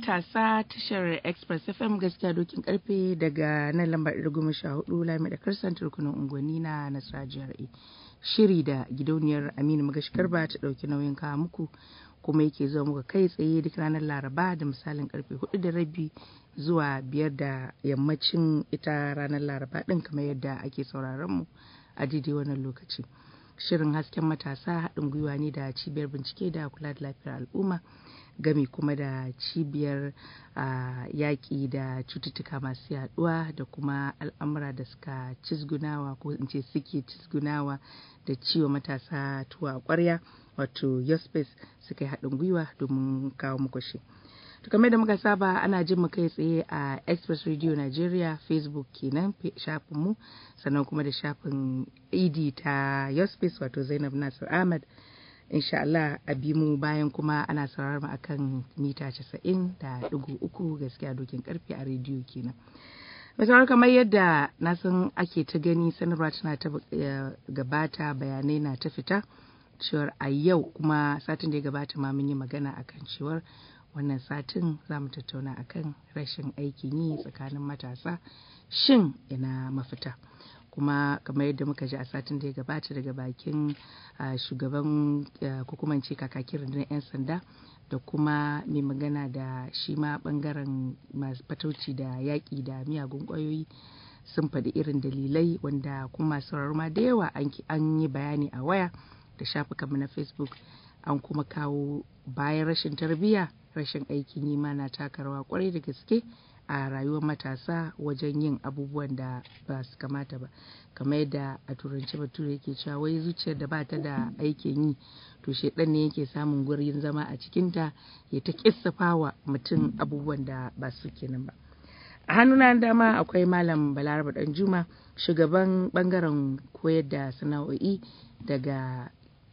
matasa tashar Express FM gaskiya dokin karfe daga nan lambar goma sha hudu lami da karsan turkunan unguwanni na Nasara jihar Shiri da gidauniyar Aminu Magashi Garba ta ɗauki nauyin kawo muku kuma yake zuwa muka kai tsaye duk ranar Laraba da misalin karfe hudu da rabi zuwa biyar da yammacin ita ranar Laraba ɗin kamar yadda ake sauraron mu a daidai wannan lokaci. Shirin hasken matasa haɗin gwiwa ne da cibiyar bincike da kula da lafiyar al'umma gami kuma da cibiyar yaƙi da cututtuka masu yaɗuwa da kuma al'amura da suka cizgunawa ko in ce suke cizgunawa da ciwo matasa tuwa ƙwarya wato yospace suka yi haɗin gwiwa domin kawo muku shi. To kamar da muka saba ana jin mu kai tsaye a Express Radio Nigeria Facebook kenan shafin mu sannan kuma da shafin ID ta Yospace wato Zainab Nasir Ahmad insha Allah a bi mu bayan kuma ana sauraron mu akan mita 90 da ɗigo uku gaskiya dokin karfe a rediyo kenan. Misali kamar yadda na san ake ta gani sanarwa tana ta gabata bayanai na ta fita cewar a yau kuma satin da ya gabata ma mun yi magana akan cewar wannan satin za mu tattauna akan rashin aikin yi tsakanin matasa shin ina mafita kuma kamar yadda muka ji a satin da ya gabata daga bakin shugaban hukumance kakakin rundunar 'yan sanda da kuma mai magana da shi ma bangaren masu fatauci da yaƙi da miyagun ƙwayoyi sun faɗi irin dalilai wanda kuma masu ma da yawa an yi bayani a waya da shafukanmu na facebook an kuma kawo bayan rashin tarbiyya rashin aikin yi ma na taka rawa kwarai da gaske a rayuwar matasa wajen yin abubuwan da ba su kamata ba kamar yadda a turanci bature yake cewa wai zuciyar da ba ta da aikin yi to shedan ne yake samun gurin zama a cikinta ya ta kissafawa mutum abubuwan da ba su kenan ba a hannuna dama akwai malam balaraba danjuma shugaban bangaren koyar da sana'o'i daga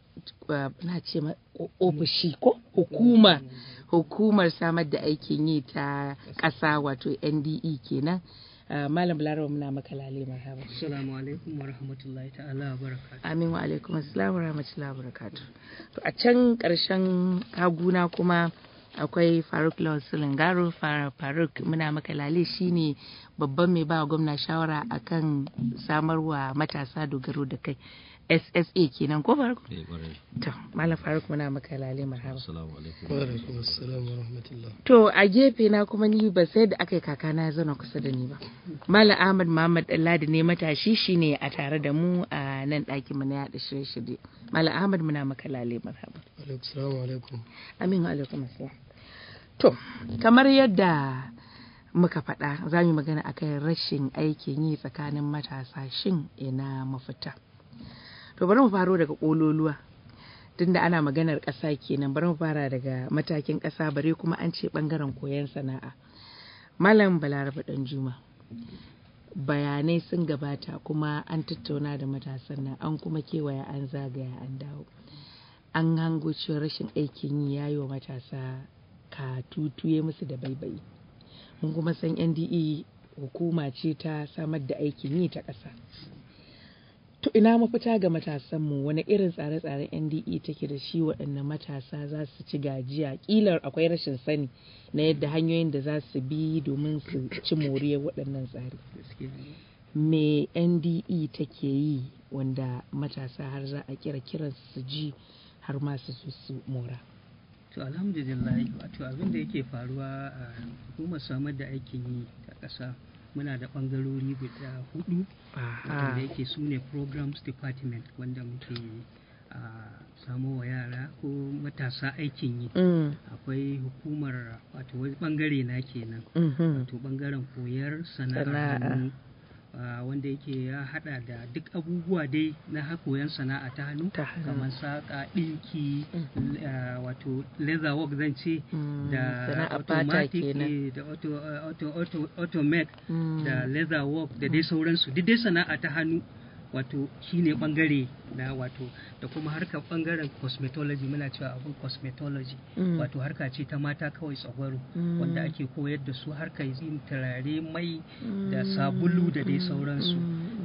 na ce ofishi ko hukuma hukumar samar da aikin yi ta ƙasa wato NDE kenan malam larawa muna maka lale marhaba assalamu alaikum wa rahmatullahi ta'ala wa barakatuh amin wa alaikum assalam wa rahmatullahi wa barakatuh to a can ƙarshen haguna kuma akwai faruk lawal sulungaro faruk muna maka lale shine babban mai ba gwamna shawara akan samarwa matasa dogaro da kai SSA kenan ko farko? To, Malam Faruk muna maka lale marhaba. Assalamu alaikum. Wa alaikum assalam wa rahmatullah. To, a gefe na kuma ni ba sai da aka yi kakana ya zauna kusa da ni ba. Malam Ahmad Muhammad Dalladi ne matashi shine a tare da mu a nan ɗakin mu na yaɗa shirye-shirye. Malam Ahmad muna maka lale marhaba. Assalamu alaikum. Amin wa alaikum assalam. To, kamar yadda muka faɗa za mu magana akan rashin aikin yi tsakanin matasa shin ina mafita. to bari mu faro daga ƙololuwa tunda ana maganar ƙasa kenan bari mu fara daga matakin ƙasa bare kuma an ce ɓangaren koyon sana'a malam balaraba ɗan juma bayanai sun gabata kuma an tattauna da matasan nan an kuma kewaya an zagaya an dawo an hango cewa rashin aikin yi ya yi wa matasa ka tutuye musu da baibayi mun kuma san nde hukuma ce ta samar da aikin yi ta ƙasa To ina mafita ga matasanmu wani irin tsare-tsaren NDE take da shi waɗanne matasa za su ci gajiya ƙilar akwai rashin sani na yadda hanyoyin da za su bi domin su ci moriyar waɗannan tsari. Me NDE take yi wanda matasa har za a kira kiran su ji har ma su su mora. To alhamdulillah wato abin da yake faruwa a hukumar samar da aikin yi ta ƙasa muna da ɓangarori guda hudu wanda yake su ne programs department wanda muke a samo wa yara ko matasa aikin yi akwai hukumar wato wani ɓangare na kenan wato ɓangaren koyar sana'ar wanda yake ya hada da duk abubuwa dai na koyon sana'a ta hannu kamar saƙa ɗinki wato leather work zan ce da automatic da automate da leather work da dai sauransu duk dai sana'a ta hannu wato shine bangare na wato da kuma harkar bangaren cosmetology muna cewa abun cosmetology wato harka ce ta mata kawai tsagwaro wanda ake koyar da su harkar yin turare mai da sabulu da dai sauransu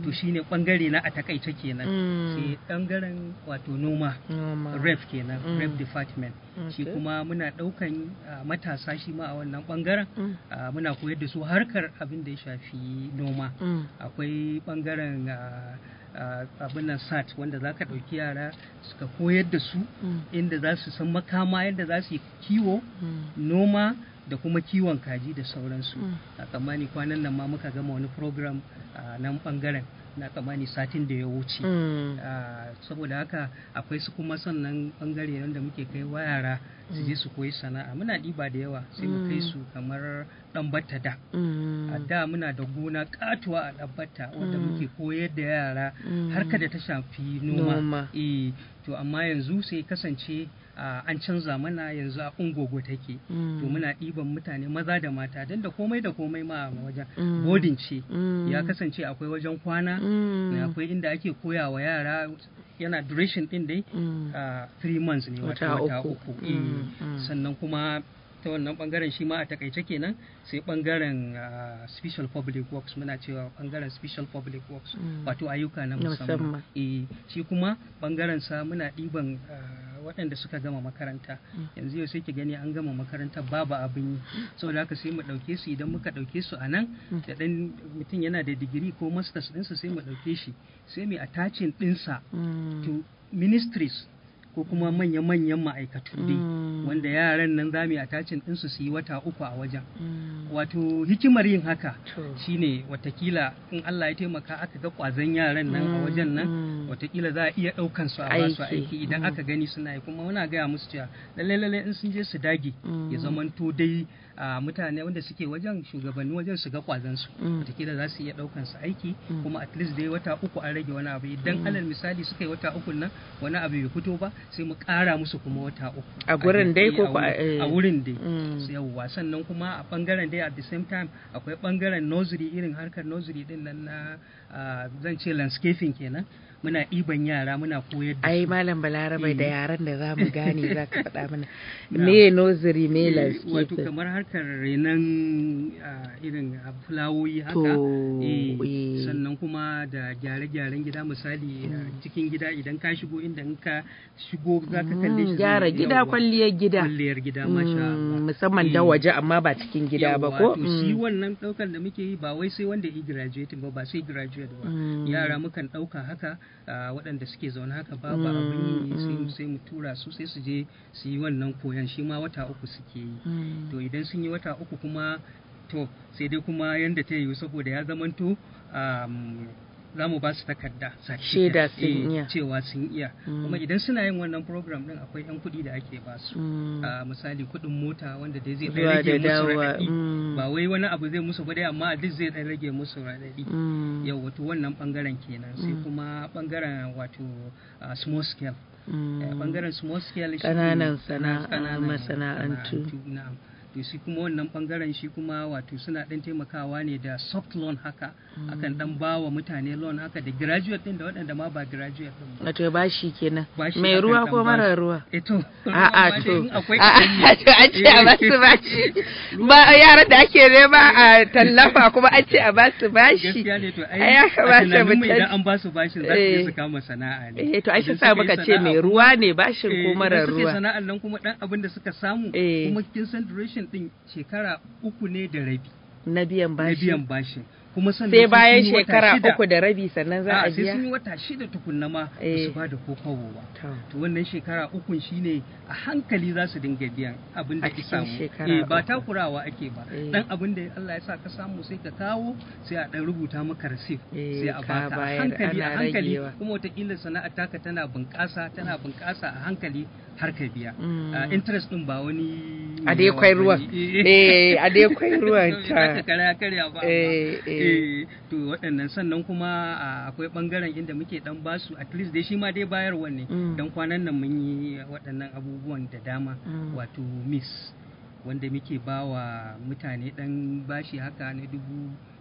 Mm. to shine bangare na a takaice kenan Mm. sai bangaren wato noma Noma. ref kenan Mm. ref department shi Okay. kuma muna daukan ah, matasa shi ma a wannan bangaren Mm. Ah, muna koyar da su harkar abin da ya shafi noma Mm. akwai bangaren ah, ah, abin nan sat wanda za ka ɗauki yara suka koyar da su Mm. inda za su san makama yadda za su yi kiwo Mm. noma da kuma kiwon kaji da sauransu Mm. a tsammani kwanan nan ma muka gama wani program a nan bangaren na tsammani satin da ya wuce Mm. Ah, saboda haka akwai su kuma sannan bangare wanda muke kai wa yara su je su koyi sana'a muna ɗiba da yawa sai mu kai Mm. su kamar ɗan batta da Mm. a da muna da gona katuwa a ɗabbata wanda Mm. muke koyar da yara Mm. harka da ta shafi Noma. noma eh to amma yanzu sai kasance ah, an canza mana yanzu a ungogo take Mm. to muna ɗiban mutane maza da mata don da komai da komai ma a wajen Mm. bodin ce Mm. ya kasance akwai wajen kwana Mm. na akwai inda ake koya wa yara yana duration din dai Mm. a three months ne wata Wata wata uku. uku Mm, eh. mm. sannan kuma ta wannan bangaren shi ma a takaice kenan sai bangaren ah, special public works muna cewa bangaren special public works Mm. wato ayyuka na Na musamman. musamman eh shi kuma bangaren sa muna ɗiban ah, waɗanda suka gama makaranta Mm. yanzu yau sai ki gani an gama makaranta babu abin yi saboda haka sai mu ɗauke su idan muka ɗauke su a nan Mm. da ɗan mutum yana da digiri ko masters ɗinsa sai mu ɗauke shi sai mu attaching ɗinsa Mm. to ministries ko kuma manya-manyan ma'aikatu dai Mm. wanda yaran nan za mu yi attaching ɗinsu su yi wata uku a wajen Mm. wato hikimar yin haka To. shine watakila in Allah ya taimaka aka ga ƙwazon yaran nan a Mm, wajen nan mm. watakila za a iya ɗaukan su a ba su Aiki, aiki idan mm. aka gani suna yi kuma muna gaya musu cewa lalle lalle in sun je su dage Mm. ya zamanto dai a mutane wanda suke wajen shugabanni wajen su ga ƙwazon su Mm. watakila za su iya ɗaukan su aiki Mm. kuma at least dai wata uku an rage wani abu idan alal misali suka yi wata uku nan wani abu bai fito ba sai mu ƙara musu kuma wata uku A gurin dai ko a ko a- wurin- a eh. wurin dai Mm. Sai yawwa sannan kuma a bangaren dai at the same time akwai bangaren nursery irin harkar nursery din nan na ah, zan ce landscaping kenan muna ɗiban yara muna koyar da ai su malam balarabe da Eh. yaran da za mu gane za ka faɗa mana Na. me noziri me Eh, wato landscape kamar harkar renon ah, irin ah, fulawoyi haka To, Eh, eh. sannan kuma da gyare-gyaren gida misali ah, cikin gida idan ka shigo inda in ka shigo za ka kalle shi Mm, gyara zai- gida yawwa. kwalliyar gida kwalliyar gida masha Mm, Allah musamman da Eh. waje amma ba cikin gida ba Yawwa, ko to shi Mm. wannan ɗaukar da muke yi ba wai sai wanda yi graduate ba ba sai graduate ba Mm. yara mukan ɗauka haka ah, waɗanda suke zaune haka ba ba abin yi sai Mm, sai mu tura su sai su je su yi wannan koyan shi ma wata uku suke yi Mm. to idan sun yi wata uku kuma to sai dai kuma yanda ta yiwu saboda ya zamanto um, za mu ba su takarda Shaida certificate, sun eh, iya. cewa sun iya Mm. kuma idan suna yin wannan program din akwai 'yan kuɗi da ake ba su Mm. a misali kuɗin mota wanda dai zai ɗan Zuwa rage da musu dawowa, raɗaɗi mm. ba wai wani abu zai musu ba dai amma duk zai ɗan rage musu raɗaɗi Mm. yau wato wannan ɓangaren kenan sai Mm. kuma ɓangaren wato ah, small scale Mm. Eh, ɓangaren small scale shi Ƙananan ne sana'a, ƙananan masana'antu. na'am to shi kuma wannan ɓangaren shi kuma wato suna ɗan taimakawa ne da soft loan haka akan ɗan ba wa mutane loan haka da graduate ɗin da waɗanda ma ba graduate ɗin ba Wato bashi kenan. Bashi Mai akan ruwa ɗan ko bashi. mara ruwa? Eto, A'a to, akwai a'a to an ce a basu bashi. Ba yaran da ake nema a tallafa kuma an ce a basu bashi. gaskiya ne to ai Ai, ya a kamata tunaninmu mu idan san- an ba su bashin za su Eh. je su kama sana'a ne Eh to ai shi Idan sa suka yi muka ce sana'a mai kuma- ruwa ne bashin eh, ko mara idan suka yi ruwa. sana'an nan kuma dan abin da suka samu Eh. kuma kin san duration din shekara uku ne da rabi Na biyan na bashi. biyan bashin kuma sannan Sai sun bayan yi wata shekara shida. uku da rabi sannan za a A'a, sai sun biya. yi wata shida tukunna ma ba Eh. su ba da ko kawo ba To. to wannan shekara ukun shine a hankali za su dinga biyan abin da A ki cikin samu shekara eh ba uku. takurawa ake ba Eh. dan abin da Allah ya sa ka samu sai ka kawo sai a dan rubuta maka receipt Eh, sai a ka baka a bayar, hankali a ana hankali ragewa. kuma wataƙila sana'ar taka tana bunƙasa tana bunƙasa a hankali har ka biya Mm. Ah, interest din ba wani A dai kwai ruwan. Eh, a dai kwai ruwan Bai taka ta. karya karya ba amma. Eh, eh. Eh, to waɗannan sannan kuma ah, akwai ɓangaren inda muke dan basu at least dai shi ma dai bayarwa ne Mm. dan kwanan nan mun yi waɗannan abubuwan da dama Mm. wato miss wanda muke ba wa mutane dan bashi haka na dubu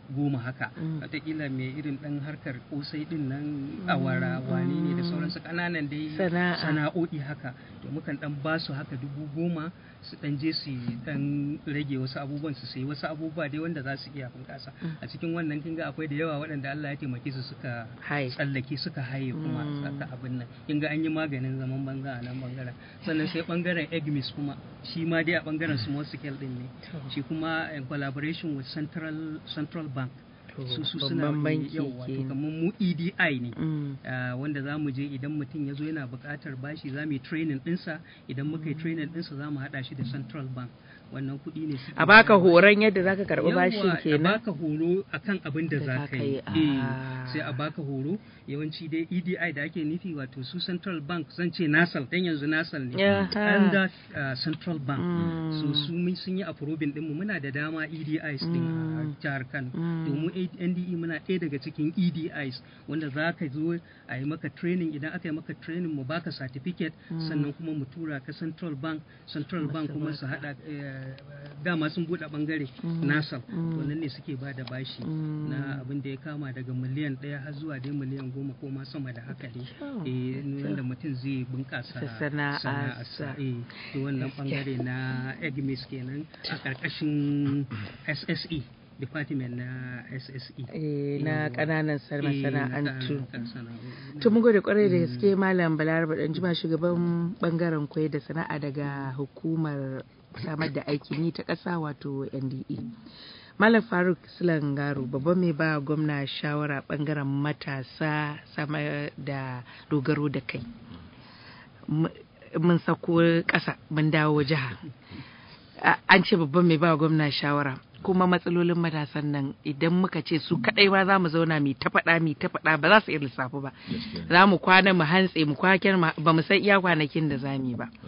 goma haka Mm. wataƙila mai irin ɗan harkar kosai ɗin nan awara wane ne da sauransu ƙananan dai Sana'a. sana'o'i haka to mukan ɗan ba su haka dubu goma su ɗan je su ɗan rage wasu abubuwan su sayi wasu abubuwa dai wanda za su iya bunƙasa a cikin wannan kin ga akwai da yawa waɗanda Allah ya taimake su suka Hai. tsallake suka haye kuma Mm. aka abin nan kin ga an yi maganin zaman banza a nan bangaren sannan sai bangaren egmis kuma shi ma dai a bangaren small scale din ne shi kuma in collaboration with central central bank To, su su suna babban banki yawa to kenan. kamar mu EDI ne Mm. Ah, wanda za mu je idan mutum ya zo yana buƙatar bashi za mu yi training ɗinsa idan muka yi training ɗinsa za mu haɗa shi da central bank wannan kuɗi ne suke a baka bayarwa. horon yadda zaka karɓi bashin Yawwa, a kenan baka horo akan abin da Da za za ka ka yi yi, Eh, ah. sai a baka horo yawanci dai EDI da ake nufi wato su central bank zan ce nasal dan yanzu nasal ne Yaha. under uh, central bank Mm. so su mun sun yi approving din mu muna da dama EDIs din a Mm. jihar Kano Mm. domin NDE muna ɗaya daga cikin EDIs wanda za ka zo a yi maka training idan aka yi maka training mu baka certificate sannan kuma mu tura ka central bank central bank kuma su hada eh, dama sun buɗe bangare nasal to nan ne suke ba da bashi na abin da ya kama daga miliyan ɗaya har zuwa dai miliyan goma ko ma sama da haka dai Kyau. eh yanda mutum zai bunƙasa Da sana'arsa. sana'arsa eh to wannan bangare na egmis kenan a ƙarƙashin SSE department na SSE Eh, na Yawwa. ƙananan Eh, na masana'antu ƙananan sana'o'i. To mun gode kwarai da gaske Malam Balaraba dan jima shugaban bangaren koyar da sana'a daga hukumar samar da aikin yi ta ƙasa wato NDE. Malam Faruk Silangaro babban mai ba gwamna shawara bangaren matasa samar da dogaro da kai. M- Mun sako ƙasa mun dawo jiha. A- An ce babban mai ba gwamna shawara. kuma matsalolin matasan nan idan muka ce su kadai ba za mu zauna mu ta faɗa mu ta faɗa ba za su iya lissafi ba za mu kwana mu hantse mu kwaken ba mu san iya kwanakin da za mu yi ba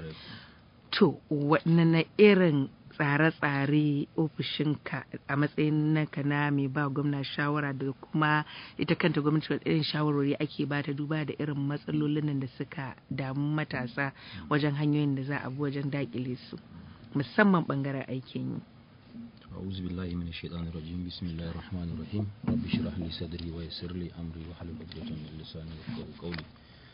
to waɗanne irin tsare-tsare ofishinka a matsayin naka na mai ba gwamna shawara da kuma ita kanta gwamnati wadda irin shawarwari ake ba ta duba da irin matsalolin nan da suka damu matasa wajen hanyoyin da za a bi wajen dakile su musamman bangaren aikin yi أعوذ بالله من الشيطان الرجيم بسم الله الرحمن الرحيم رب اشرح لي صدري ويسر لي أمري واحلل عقدة من لساني يفقهوا قولي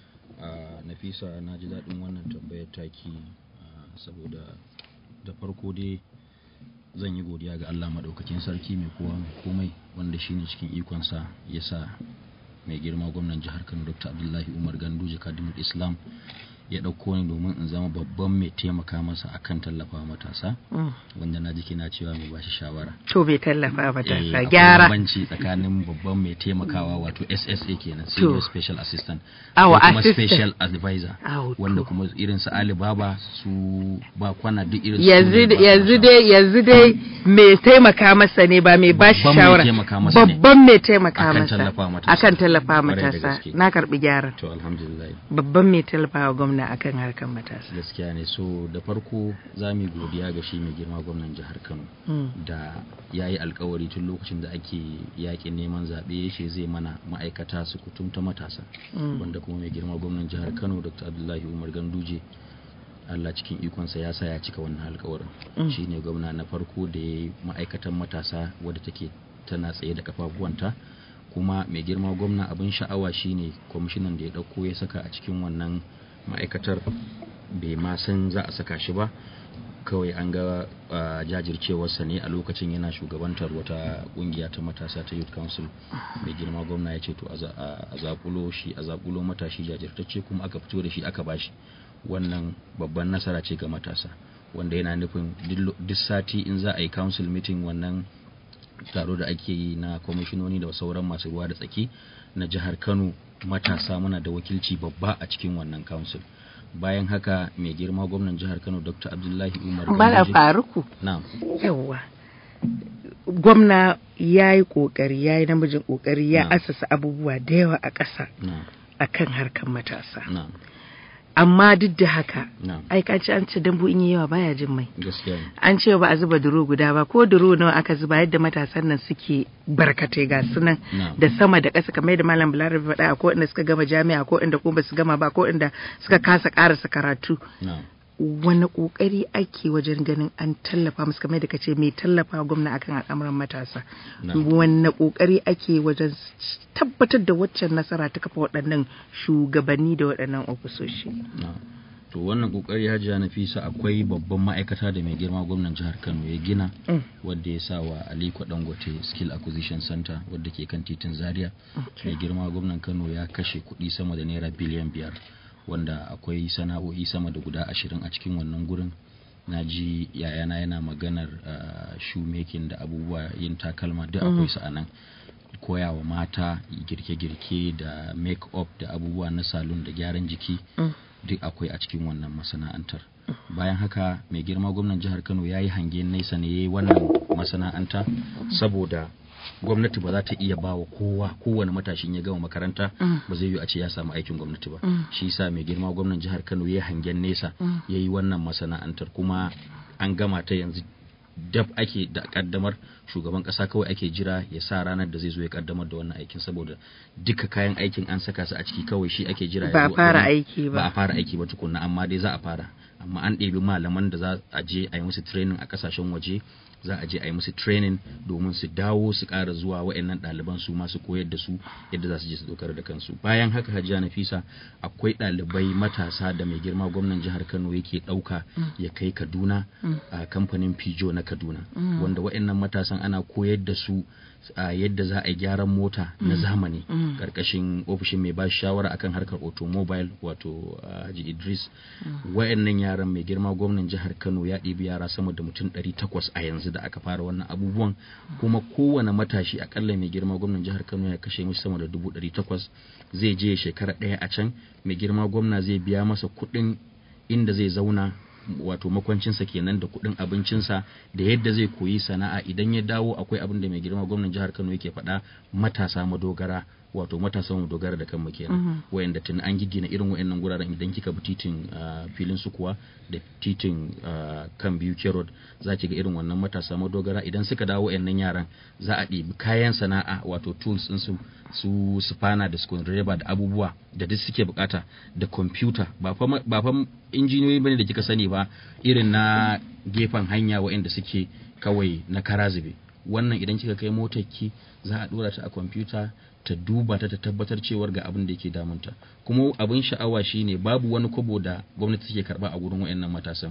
آه نفيسا na ji daɗin wannan tambayar taki ah, saboda da farko dai zan yi godiya ga Allah maɗaukakin sarki mai kowa mai komai wanda shine cikin ikonsa ya sa mai girma gwamnan jihar Kano Dr. Abdullahi Umar Ganduje Kadimul Islam ya ɗauko ni domin in zama babban mai taimaka masa akan tallafa matasa Mm. wanda na ji kina cewa mai bashi shawara to bai tallafa Eh, matasa akwai gyara bambanci tsakanin babban mai taimakawa wato SSA kenan senior special assistant Awa, da kuma assistant. special advisor Awo, to. wanda kuma irin su Alibaba su ba kwana duk irin su yanzu ne ba yanzu sa dai yanzu dai mai taimaka masa ne ba mai bashi Babban mai shawara taimaka masa ne. babban mai taimaka Akan masa tallafa matasa. akan tallafa Kwarai da matasa gaske. na karbi gyaran to alhamdulillah babban mai tallafa wa gwamna akan harkar matasa gaskiya ne so da farko za mu yi godiya ga shi mai girma gwamnan jihar Kano Mm. da ya yi alkawari tun lokacin da ake yakin neman zaɓe ya ce zai mana ma'aikata su kutumta matasa Mm. wanda kuma mai girma gwamnan jihar kano dr abdullahi umar ganduje allah cikin ikonsa ya sa ya cika wannan alkawarin Mm. shi ne gwamna na farko da ya yi ma'aikatan matasa wadda take tana tsaye da kafafuwanta kuma mai girma gwamna abin sha'awa shine kwamishinan da ya ɗauko ya saka a cikin wannan ma'aikatar bai ma san za a saka shi ba kawai an ga ah, jajircewarsa ne a lokacin yana shugabantar wata kungiya ta matasa ta youth council mai girma gwamna ya ce to a za- a zakulo shi a zakulo matashi jajirtacce kuma aka fito da shi aka bashi wannan babban nasara ce ga matasa wanda yana nufin duk lo- duk sati in za a yi council meeting wannan taro da ake yi na kwamishinoni da sauran masu ruwa da tsaki na jihar kano matasa muna da wakilci babba a cikin wannan council bayan haka mai girma gwamnan jihar kano dr abdullahi umar bala Ganduje- faruku na'am yawwa gwamna ya yi kokari ya yi namijin kokari ya Na'am. asasa abubuwa da yawa a ƙasa na'am akan harkar matasa na'am amma duk da haka na'am ai ka ci an ce dambu in yi yawa baya jin mai gaskiya ne an ce ba a zuba duro guda ba ko duro nawa aka zuba yadda matasan nan suke barkatai ga su nan Na'am. da sama da ƙasa kamar yadda malam balarabe faɗa ko inda suka gama jami'a ko inda ko basu gama ba ko inda suka kasa ƙarasa karatu na'am wani kokari ake wajen ganin an tallafa musu kamar da kace mai tallafa gwamna akan al'amuran matasa wani kokari ake wajen tabbatar da waccan nasara ta kafa waɗannan shugabanni da waɗannan ofisoshi to wannan kokari hajiya nafisa akwai babban ma'aikata da mai girma gwamnan jihar kano ya gina wadda ya sa wa aliko dangote skill acquisition center wadda ke kan titin zaria mai girma gwamnan kano ya kashe kuɗi sama da naira biliyan biyar wanda akwai sana'o'i sama da guda ashirin a cikin wannan gurin na ji yayana yana maganar uh, shoemaking da abubuwa yin takalma duk akwai su a nan koyawa mata girke-girke da make-up da abubuwa na salon da gyaran jiki duk akwai a cikin wannan masana'antar bayan haka mai girma gwamnan jihar kano ya yi hangen nesa ne ya yi wannan masana'anta saboda gwamnati ba za ta iya ba wa kowa kowane matashin ya gama makaranta ba zai yi a ce ya samu aikin gwamnati ba shi yasa mai girma gwamnan jihar kano ya hangen nesa ya yi wannan masana'antar kuma an gama ta yanzu dab ake da kaddamar shugaban kasa kawai ake jira ya sa ranar da zai zo ya kaddamar da wannan aikin saboda duka kayan aikin an saka su a ciki kawai shi ake jira ba a fara aiki ba ba a fara aiki ba tukunna amma dai za a fara amma an ɗebi malaman da za a je a yi musu training a kasashen waje za a je a yi musu training domin su dawo su ƙara zuwa wa'annan ɗaliban su masu koyar da su yadda za su je su dokar da kansu bayan haka hajiya nafisa akwai ɗalibai matasa da mai girma gwamnan jihar kano yake ɗauka ya kai kaduna a kamfanin pijo na kaduna wanda wa'annan matasan ana koyar da su a yadda za a yi gyaran mota na zamani karkashin ofishin mai ba shawara akan harkar automobile wato haji idris wayannan yaran mai girma gwamnan jihar kano ya ɗibi yara sama da mutum 800 a yanzu da aka fara wannan abubuwan kuma kowane matashi akalla mai girma gwamnan jihar kano ya kashe mishi sama da 800 zai je shekara ɗaya a can mai girma gwamna zai biya masa kuɗin inda zai zauna wato makwancinsa kenan da kuɗin abincinsa da yadda zai koyi sana'a idan ya dawo akwai abin da mai girma gwamnan jihar Kano yake faɗa matasa madogara wato matasa mu dogara da kanmu kenan wayanda tun an giggina irin wayannan guraren idan kika bi titin filin su kuwa da titin kan biyu kerod za ki ga irin wannan matasa madogara idan suka dawo wayannan yaran za a ɗibi kayan sana'a wato tools din su su spana da screwdriver da abubuwa da duk suke bukata da computer ba fa ba fa injiniyoyi bane da kika sani ba irin na gefen hanya waɗanda suke kawai na karazube wannan idan kika kai motar ki za a dora ta a kwamfuta ta duba ta ta tabbatar cewar ga abin da yake damunta kuma abin sha'awa shine babu wani kobo da gwamnati take karba a gurin wayannan matasan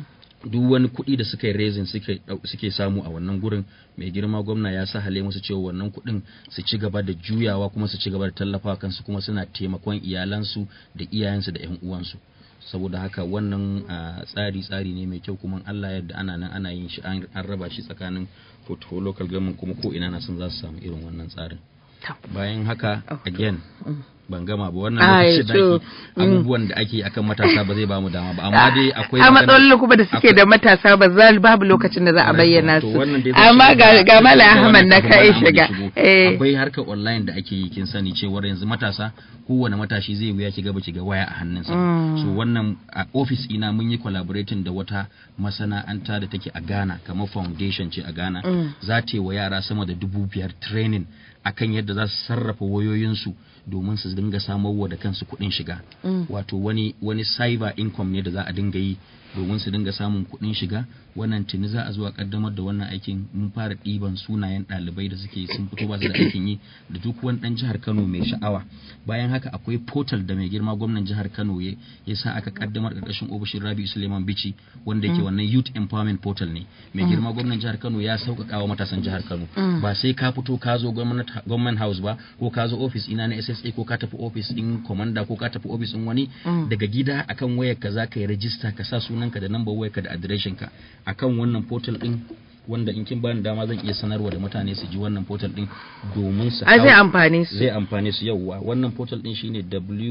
duk wani kuɗi da suka yi rezin suke samu a wannan gurin mai girma gwamna ya sa hale musu cewa wannan kuɗin su ci gaba da juyawa kuma su ci gaba da tallafa kansu kuma suna taimakon iyalansu da iyayensu da 'yan uwansu saboda haka wannan tsari tsari ne mai kyau kuma Allah yadda ana nan ana yin shi an raba shi tsakanin portfolio local government kuma ko ina na son za su samu irin wannan tsarin bayan haka again ban gama ba wannan lokacin da ake abubuwan da ake akan matasa ba zai ba mu dama ba amma dai akwai a matsalolin kuma da suke da matasa ba za babu lokacin da za a bayyana su amma ga ga mala ahmad na kai shiga akwai harkar online da ake yi kin sani cewar yanzu matasa kowane matashi zai wuya ki gaba ki ga waya a hannunsa so wannan a office ina mun yi collaborating da wata masana'anta da take a Ghana kamar foundation ce a Ghana za ta yi wa yara sama da dubu biyar training akan yadda za su sarrafa wayoyinsu domin su dinga samarwa da kansu kuɗin shiga wato wani wani cyber income ne da za a dinga yi domin su dinga samun kuɗin shiga wannan tuni za a zo a kaddamar da wannan aikin mun fara ɗiban sunayen ɗalibai da suke sun fito ba su da aikin yi da duk wani ɗan jihar Kano mai sha'awa bayan haka akwai portal da mai girma gwamnan jihar Kano ya ya sa aka kaddamar ƙarƙashin ofishin Rabi Suleiman Bichi wanda yake wannan youth empowerment portal ne mai girma gwamnan jihar Kano ya sauƙaƙa wa matasan jihar Kano ba sai ka fito ka zo government house ba ko ka zo office ina na SSA ko ka tafi office ɗin commander ko ka tafi office ɗin wani daga gida akan wayarka za ka yi rajista ka sa sunanka da number wayarka da adireshin ka akan wannan portal din wanda in kin bani dama zan iya sanarwa da mutane su ji wannan portal din domin su a zai amfane su zai amfane su yauwa wannan portal din shine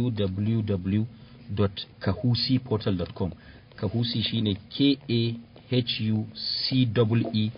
www.kahusiportal.com kahusi shine k a h u c e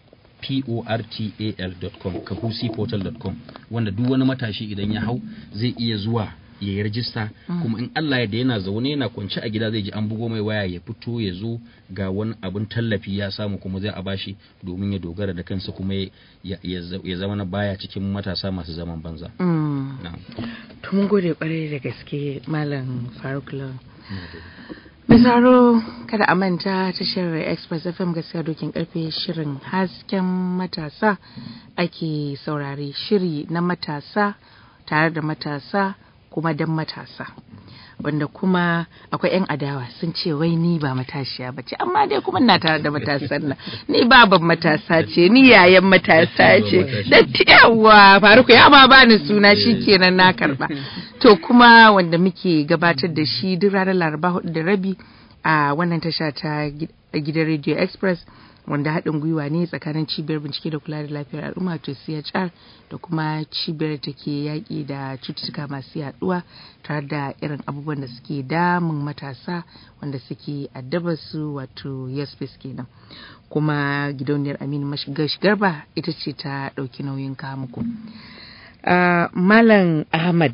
portal.com kahusiportal.com wanda duk wani matashi idan ya hau zai iya zuwa ya yi rajista kuma in Allah ya da yana zaune yana kwance a gida zai ji an bugo mai waya ya fito ya zo ga wani abin tallafi ya samu kuma zai a bashi domin ya dogara da kansa kuma ya zama na baya cikin matasa masu zaman banza. To mun gode kwarai da gaske Malam Faruk Lawan. Misaro kada a manta tashar Express FM gaskiya dokin karfe shirin hasken matasa ake saurare shiri na matasa tare da matasa kuma don matasa. Wanda kuma akwai 'yan adawa sun ce wai ni ba matashiya ba ce amma dai kuma na tare da matasan nan ni baban matasa ce ni yayan matasa ce dattiyawa faruku ya ma bani suna shikenan na karba to kuma wanda muke gabatar da shi duk ranar laraba hudu da rabi a wannan tasha ta gidan radio express wanda haɗin gwiwa ne tsakanin cibiyar bincike da kula da lafiyar al'umma to chr da kuma cibiyar da ke yaƙi da cututtuka masu yaɗuwa tare da irin abubuwan da suke damun matasa wanda suke addaba su wato yasfis kenan kuma gidauniyar aminu garba ita ce ta ɗauki nauyin muku. malam ahmad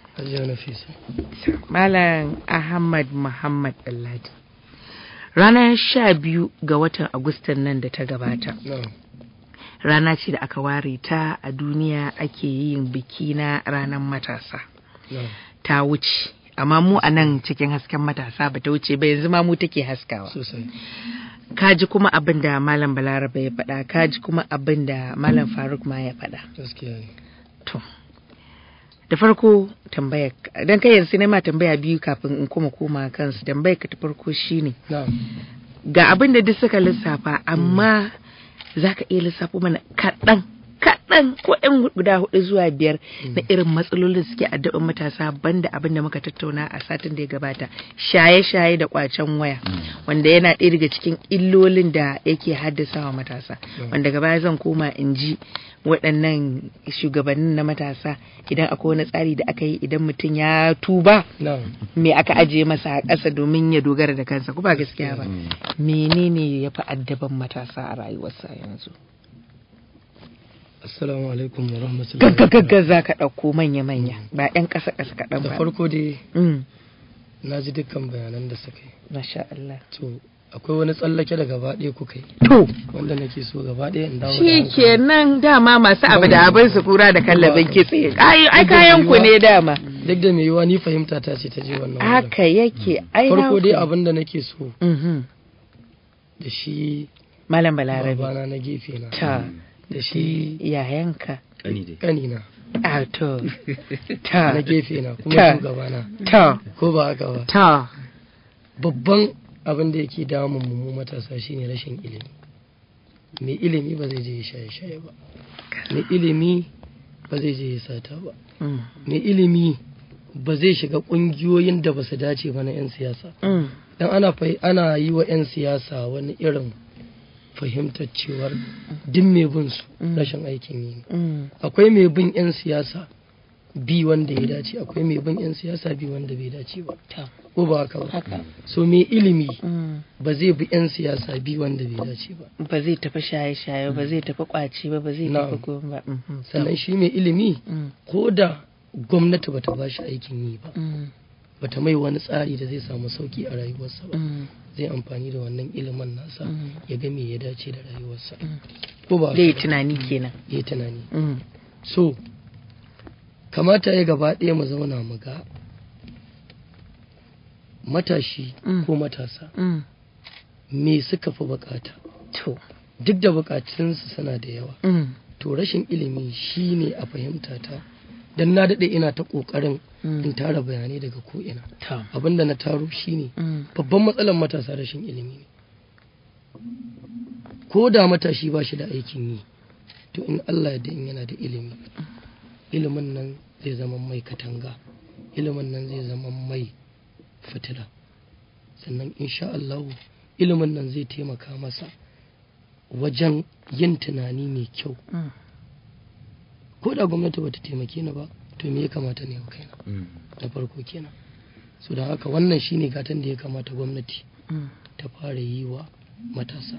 malam ahmad muhammad alladi ranar sha biyu ga watan agustan nan da ta gabata rana ce da aka ware ta a duniya ake yin biki na ranar matasa ta wuce amma mu a nan cikin hasken matasa ba ta wuce ba yanzu ma mu take haskawa kaji kuma abin da malam balaraba ya faɗa kaji kuma abin da malam faruk ma ya faɗa to da farko tambaya dan kai yanzu ne ma tambaya biyu kafin in kuma koma kansu tambaya ka ta farko shine ga abin da duk suka lissafa amma za ka iya lissafo mana kaɗan kaɗan ko ɗan guda hudu zuwa biyar na irin matsalolin suke addaban matasa banda abin da muka tattauna a satin da ya gabata shaye-shaye da kwacen waya wanda yana ɗaya daga cikin illolin da yake haddasa wa matasa wanda gaba zan koma in ji waɗannan shugabannin na matasa idan akwai wani tsari da aka yi idan mutum ya tuba me aka ajiye masa a ƙasa domin ya dogara da kansa ko ba gaskiya ba menene ya fi addaban matasa a rayuwarsa yanzu Assalamu alaikum wa rahmatullahi. Gaggaga za ka ɗauko manya-manya ba 'yan ƙasa ƙasa kaɗan ba. Da farko dai na ji dukkan bayanan da suka yi. Masha Allah. To akwai wani tsallake da gaba ɗaya kuka yi. To. Wanda nake so gaba ɗaya in dawo Shi kenan dama masu abu da abin su kura da kallabin kitse. Ai kayan ku ne dama. Duk da mai yiwa ni fahimta ta ce ta je wannan wurin. Haka yake. Ai Farko dai abin da nake so Mhm. da shi Malam Balarabe. babana na gefe na. Ta. Da shi Yayanka. Kani dai. kanina A to. Ta. na gefe na Ta. kuma shugabana. Ta. Ko ba haka ba. Ta. Babban abin da yake damun mu mu matasa shine rashin ilimi. Mai ilimi ba zai je ya shaye-shaye ba. Mai ilimi ba zai je ya sata ba. Mm. mai ilimi ba zai shiga ƙungiyoyin da ba su dace ba na 'yan siyasa Mm. dan ana fai- ana yi wa 'yan siyasa wani irin fahimtar cewar duk mai bin su Mm. rashin aikin yi ne Mm. akwai mai bin 'yan siyasa bi wanda ya dace akwai mai bin 'yan siyasa bi wanda bai dace ba Ta. ko ba haka ba Haka. so mai ilimi Mm. ba zai bi 'yan siyasa bi wanda bai dace ba Ba zai tafi shaye-shaye ba zai tafi kwaci ba ba zai Na'am. tafi goma ba. Mhm. sannan shi mai ilimi Mm. ko da gwamnati bata ba shi aikin yi ba Mm. bata mai wani tsari da zai samu sauki a rayuwarsa ba Mm. zai amfani da wannan ilimin nasa Mm. ya ga me ya dace da rayuwarsa Mm. ko ba Zai yi tunani kenan. ya tunani Mm. so kamata ya gaba ɗaya mu zauna mu ga matashi Mm. ko matasa Mm. me suka fi bukata To. duk da bukatunsu suna da yawa Mm. to rashin ilimi shine a fahimta ta dan na daɗe ina ta ƙoƙarin Mm. in tara bayanai daga ko'ina Ta. abinda na taro shine Mm. babban matsalar matasa rashin ilimi ne ko da matashi ba shi da aikin yi to in Allah ya in yana da ilimi ilimin nan zai zama mai katanga ilimin nan zai zama mai fitila sannan insha Allah ilimin nan zai taimaka masa wajen yin tunani mai kyau Mm. ko da gwamnati bata taimake ni ba to me ya kamata ne kaina Mm. na farko kenan so da haka wannan shine gatan da ya kamata gwamnati Mm. ta fara yi wa matasa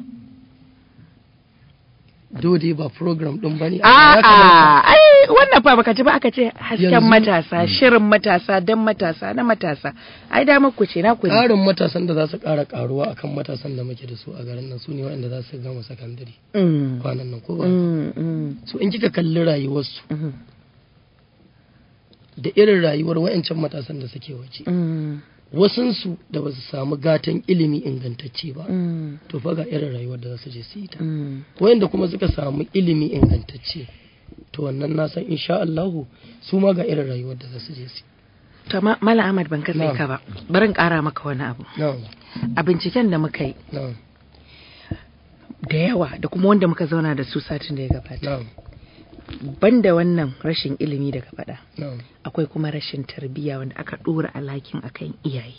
dole ba program din bane amma ya kamata- A'a, ai wannan fa baka ji ba aka ce hasken Yanzu- matasa, shirin matasa, dan matasa, na matasa. Ai da ku ce na ku ne. ƙarin matasan da za su ƙara ƙaruwa akan matasan da muke da su a garin nan su ne waɗanda za su gama sakandare Mm. kwanan nan ko ba Mm, mm, so in kika kalli rayuwarsu mm, da irin rayuwar wayancan matasan da suke waje mm, wasunsu da ba su samu gatan ilimi ingantacce ba Mm. to fa ga irin rayuwar da za su je su yi ta Mm. wayanda kuma suka samu ilimi ingantacce to wannan na san insha Allahu su ma ga irin rayuwar da za su je su yi. To ma- Malam Ahmad ban katse Na'am. ka ba. Bari in ƙara maka wani abu. na'am A binciken da muka yi na'am da yawa da kuma wanda muka zauna da su satin da ya gabata. na'am Banda wannan rashin ilimi daga faɗa. na'am Akwai kuma rashin tarbiyya wanda aka ɗora alhakin akan iyaye.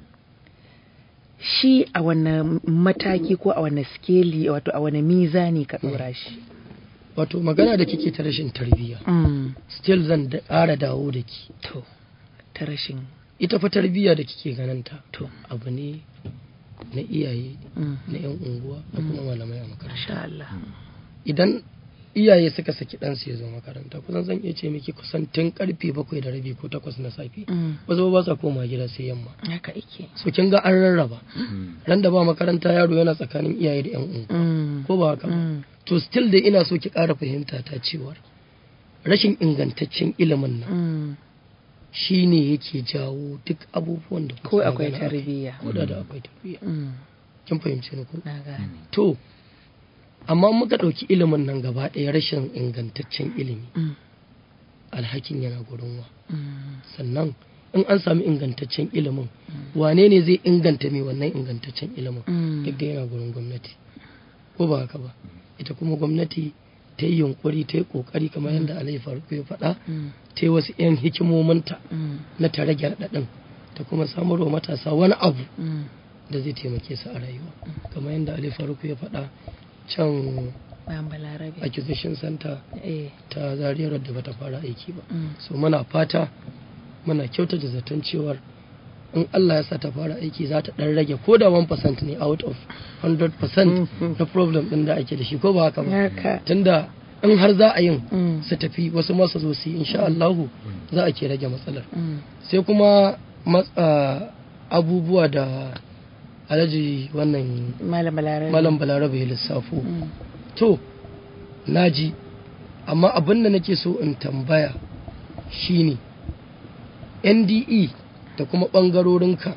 Shi a wane mataki ko a wane skeli wato a wane mizani ka ɗora shi. wato magana da kike ta rashin tarbiyya Mm. still zan da ƙara dawo da ki To, ta rashin ita fa tarbiyya da kike gananta to. abu ne na iyaye Mm. na yan unguwa da kuma malamai a makaranta Masha Allah. idan iyaye suka saki ɗansu ya zo makaranta kusan zan iya ce miki kusan tun karfe bakwai da rabi ko takwas na safe Mm. wasu ba sa koma gida sai yamma Haka ike. so kin ga an rarraba ran da ba makaranta yaro yana tsakanin iyaye da yan unguwa Mm. ko ba haka ba Mm. to still dai ina so ki ƙara fahimta ta cewar rashin ingantaccen ilimin nan Mm. shine yake jawo duk abubuwan da kuke Ko akwai magana akai. tarbiyya. ko da da akwai tarbiyya Mm. kin fahimce ni ko Na gane. to amma muka ɗauki ilimin nan gaba ɗaya rashin ingantaccen ilimi Mm. alhakin yana gurin wa Mm. sannan in an sami ingantaccen ilimin wane ne zai inganta mai wannan ingantaccen ilimin Mm. duk da yana gurin gwamnati ko ba haka ba ita kuma gwamnati ta yi yunkuri ta yi kokari kamar yadda alayhi farko ya faɗa Mm. ta yi wasu 'yan hikimominta Mm. na ta rage raɗaɗin ta kuma samar wa matasa wani abu Mm. da zai taimake su a rayuwa kamar yadda alayhi farko ya faɗa can Bayan Balarabe. acquisition center Eh. ta zariyar da bata fara aiki ba Mm. so muna fata muna kyautata zaton cewar in Allah ya sa ta fara aiki za ta dan rage ko da 1% ne out of 100% na problem din da ake da shi ko ba haka ba Haka. tunda in har za a yin Mm. su tafi wasu masu zo su yi insha Allahu za a ke rage matsalar Mm. sai kuma matsa abubuwa da alhaji wannan Malam Balarabe. malam balarabe ya lissafo Mm. to naji amma abin da nake so in tambaya shine NDE da kuma ɓangarorinka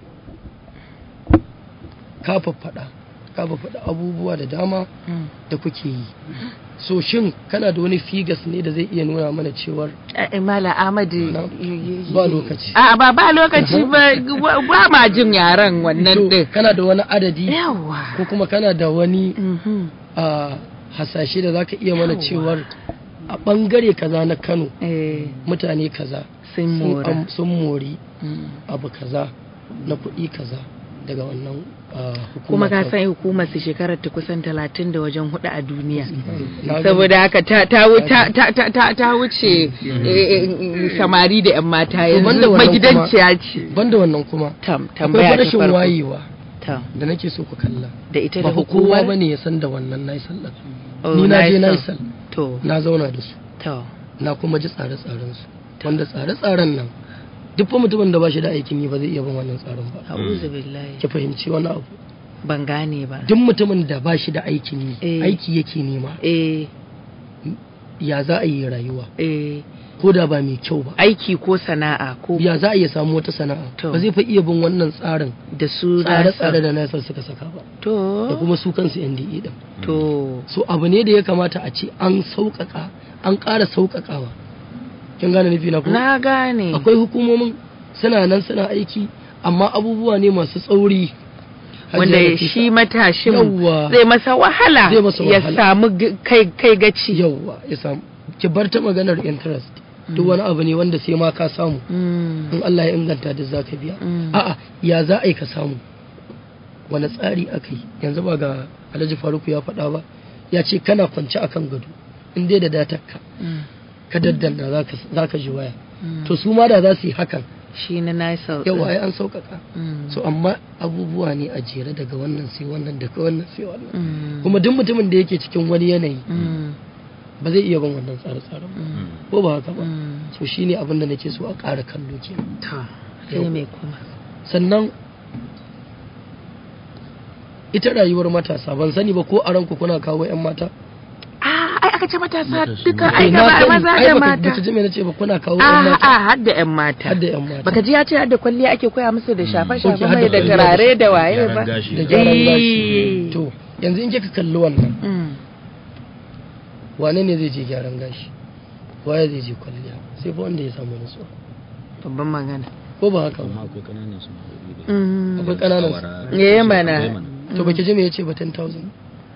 ka faɗa ka faɗa abubuwa da dama Mm. da kuke yi so shin kana da wani figas ne da zai iya nuna mana cewar Eh, Malam Ahmadu. Na- ba lokaci. A ba ba lokaci ba ba ma jin yaran wannan to din. kana da wani adadi Yawa. ko kuma kana da wani Mhm. a hasashe da zaka iya mana Yawwa. cewar a ɓangare kaza na Kano Eh, mutane kaza sun sun mora. am- sun mori Mm. abu kaza na kuɗi kaza daga wannan ah, Kuma hukuma ka ta- san hukumar su shekarar ta kusan talatin da wajen hudu a duniya. Na gani. saboda haka ta ta wu- ta ta ta ta, ta wuce eh, eh, samari da yan mata To banda yanzu wannan magidanciya ce banda wannan kuma tam akwai tambaya fa ta rashin farko wayewa tam da nake so ku kalla da ita ba da fa kowa hukumar bane ya san da wannan nayi sallah Oh, ni na je na nayi san. sallah to na zauna da su to na kuma ji tsare-tsaren su wanda tsare-tsaren nan duk fa mutumin da ba shi da aikin yi ba zai iya bin wannan tsarin ba a'udhu billahi ki fahimci wani abu ban gane ba duk mutumin da ba shi da aikin yi Eh. aiki yake nema eh ya za a yi rayuwa eh ko da ba mai kyau ba aiki ko sana'a ko ya za a iya samu wata sana'a To. ba zai fa iya bin wannan tsarin da su tsare-tsare da nasar suka saka ba da to kuma su kansu NDE din to so abu ne da ya kamata a ce an sauƙaƙa an ƙara sauƙaƙawa kin gane nufi na ko na gane akwai hukumomin suna nan suna aiki amma abubuwa ne masu tsauri wanda Hajiya Nafisa. shi matashin Yawwa. zai masa wahala Zai masa ya wahala. samu g- kai kai gaci yawwa ya samu ki bar ta maganar interest duk wani abu ne wanda sai ma ka samu Mm, in Allah ya inganta da za ka biya Mm. a'a ya za a yi ka samu wani tsari aka yi yanzu ba ga alhaji faruku ya faɗa ba ya ce kana kwance akan gado in dai da datarka mm, ka daddanna za ka- za ka ji waya mm. to su ma da za su yi hakan shi na Nisal yau ɗin. ai an sauƙaƙa Mm, so amma abubuwa ne a jere daga wannan sai wannan daga wannan sai wannan mm, kuma duk mutumin da yake cikin wani yanayi mm, ba zai iya bin wannan tsare-tsaren ba mm, ko ba haka ba mm. so shine abin da nake so a ƙara kallo kenan to sai Yau. me kuma sannan ita rayuwar matasa ban sani ba ko a ranku kuna kawo 'yan mata Ah, ai aka ce matasa Matasa. duka Eh, ai na gaba sani, maza ai da baka- mata baka ji me nace ba kuna kawo a yan mata a har da yan mata har da yan mata baka ji ya ce har da kwalliya ake koya musu da shafe Ok, shafe har da mai da kwalliya. turare da waye Gyaran ba gashi. da gyaran Eh. gashi to yanzu in kika kalli wannan Mm. wane ne zai je gyaran gashi waye zai je kwalliya sai fa wanda ya samu nutsuwa babban magana ko ba haka amma ba akwai kananan sana'o'i da Mm. akwai kananan awara, Eh, mana. akwai mana. to baki ji me yace ba 10000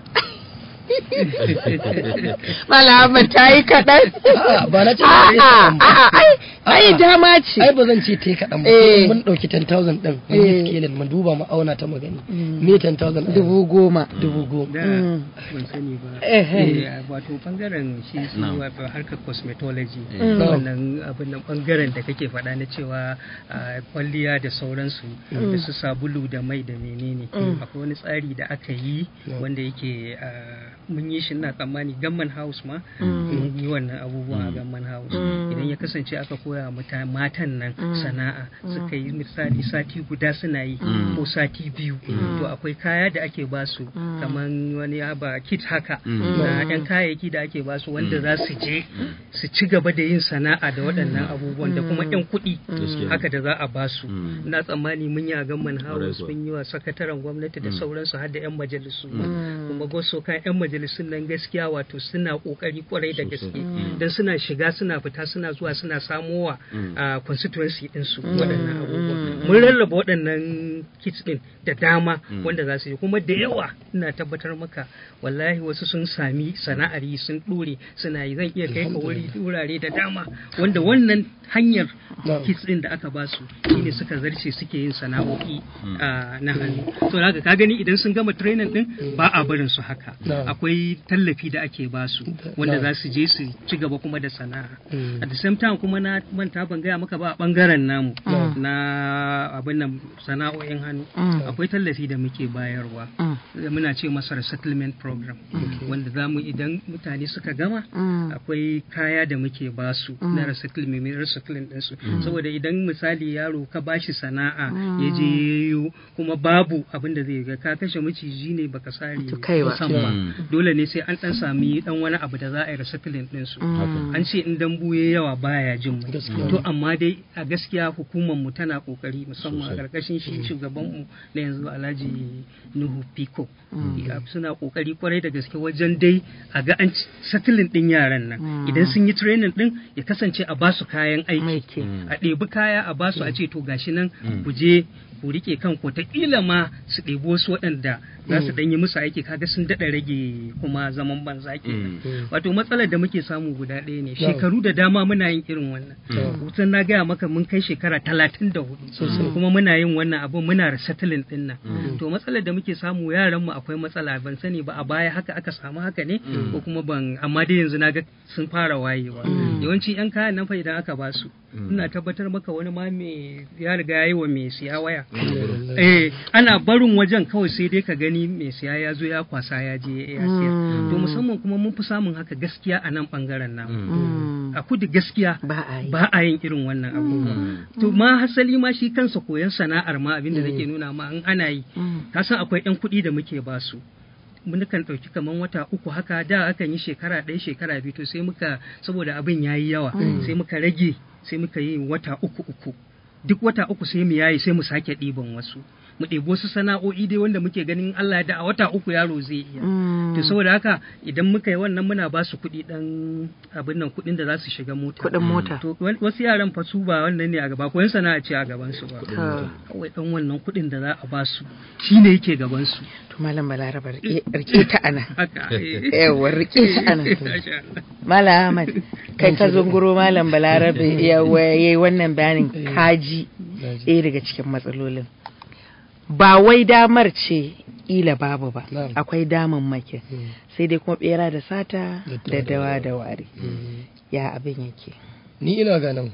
Malama ta yi kaɗan. A'a, ba na ce ba A'a, ta yi kaɗan ba. a'a, ai, ai A'a. dama ce. ai ba zan ce ta yi kaɗan ba Eh. mun ɗauki 10000 ɗin mun Eh. yi scaling mun duba mu auna ta magani Mm. me 10000 a Dubu goma. yanzu? dubu goma da Mm. ban sani ba Ehe. Eh, wato bangaren shi su Na'am. wato harkar cosmetology Mm. wannan abin nan bangaren da kake faɗa na cewa ah, kwalliya da sauransu da su sabulu da mai da menene Mm. akwai wani tsari da aka yi Yeah. wanda yake ah, mun yi shi na tsammani gamman house ma Mm. mun yi wannan abubuwa a Mm. gamman house Mm. idan ya kasance aka koya wa muta- matan nan Mm. sana'a suka yi misali sati guda suna yi Mm. ko sati biyu to akwai kaya da ake basu Mm. kamar wani haba kit haka Mm. na yan kayayyaki da ake basu wanda za su je su ci gaba da yin sana'a da waɗannan abubuwan da kuma yan kuɗi Gaskiya. haka da za a basu Mm. na tsammani mun yi a gamman house kuwa. mun yi wa sakataren gwamnati da Mm. sauransu har da yan majalisu Mm. kuma goso kan yan majalisun nan gaskiya wato suna kokari kwarai da Sosai. gaske Mm. dan suna shiga suna fita suna zuwa suna samowa Mm. a constituency din su waɗannan abubuwan mun rarraba waɗannan kits din da dama Mm. wanda za su yi kuma da yawa ina tabbatar maka wallahi wasu sun sami sana'ar yi sun ɗore suna yi zan iya kai ka wuri wurare da dama wanda wannan hanyar Na'am. kits din da aka ba su shine suka zarce suke yin sana'o'i Mm. a na hannu so haka ka gani idan sun gama training din ba a barin su haka Na'am. akwai tallafi da ake ba su wanda Na'am. za su je su ci gaba kuma da sana'a Mm. at the same time kuma na manta ban gaya maka ba a bangaren namu Mm. na abin nan sana'o'in hannu Mm. akwai tallafi da muke bayarwa Mm. muna ce masa resettlement program wanda za mu idan mutane suka gama Mm. akwai kaya da muke basu Mm. na recycling mai recycling ɗinsu saboda idan misali yaro ka bashi sana'a ya je Mm. yayo kuma babu abin da zai ga ka kashe maciji ne baka sare To kai ba. kusan ba Mm. dole ne sai an dan sami dan wani abu da za a yi recycling ɗinsu Mm. an ce in dambu ya yawa baya jin mai Gaskiya. to amma dai a gaskiya hukumar mu tana kokari musamman a Sosai. karkashin shi shugaban mu na yanzu Alhaji Nuhu Piko Mm. Ya- suna kokari kwarai da gaske wajen dai a ga an settling din yaran nan Mm. idan sun yi training din ya kasance a basu kayan aiki Mai ke. Mm. a ɗebi kaya a basu a ce to gashi nan Mm. ku je ku rike kanku ta kila ma su ɗebi wasu waɗanda za su Mm. ɗan yi musu aiki kaga sun daɗa rage kuma zaman banza kenan Mm. wato matsalar da muke samu guda ɗaya ne Na'am. shekaru da dama muna yin irin wannan Mm. wutan na gaya maka mun kai shekara talatin da hudu kuma muna yin wannan abu muna resettling ɗin nan Mm. to matsalar da muke samu yaran mu akwai matsala ban sani ba a baya haka aka samu haka ne ko kuma ban amma dai yanzu na ga sun fara wayewa Mm. yawanci yan kayan nan fa idan aka ba su Mm. ina tabbatar maka wani ma mai ya riga ya yi wa mai siya waya Mm. eh ana barin wajen kawai sai dai ka gani mai siya ya zo ya kwasa ya je ya siyar Mm. to musamman kuma mun fi samun haka gaskiya a nan bangaren namu Mm. Mm. a kudu gaskiya Ba a yi. ba a yin irin wannan abubuwa Mm. to ma hasali ma shi kansa koyon sana'ar ma abinda nake nuna ma in ana yi Mm. ka san akwai yan kuɗi da muke ba su mun kan ɗauki kaman wata uku haka da akan yi shekara ɗaya shekara biyu to sai muka saboda abin ya yi yawa sai muka rage sai muka yi wata uku uku duk wata uku sai mu yayi sai mu sake ɗiban wasu mu ɗebi wasu sana'o'i dai wanda muke ganin Allah ya da a wata uku yaro zai iya Mm. to saboda haka idan muka yi wannan muna ba su kuɗi ɗan abin nan kuɗin da za su shiga mota Kuɗin mota. to wa- wasu yaran fa su ba wannan ne a gaba koyon sana'a ce a gaban su ba To, kawai ɗan wannan kuɗin da za a ba su shine yake gaban su to malam balaraba rike rike ta ana. haka eh. Yawa rike ta ana. Masha Allah. Malam Ahmad, kai ka zunguro Malam Balarabe ya yayi wannan bayanin kaji Naji. ɗaya daga cikin matsalolin. Ba wai damar ce ila babu ba, Na'am. akwai damammakin. Mm. Sai dai kuma bera da sata Da da dawa dawa. da wari. Mm. Ya abin yake. ni ina ganin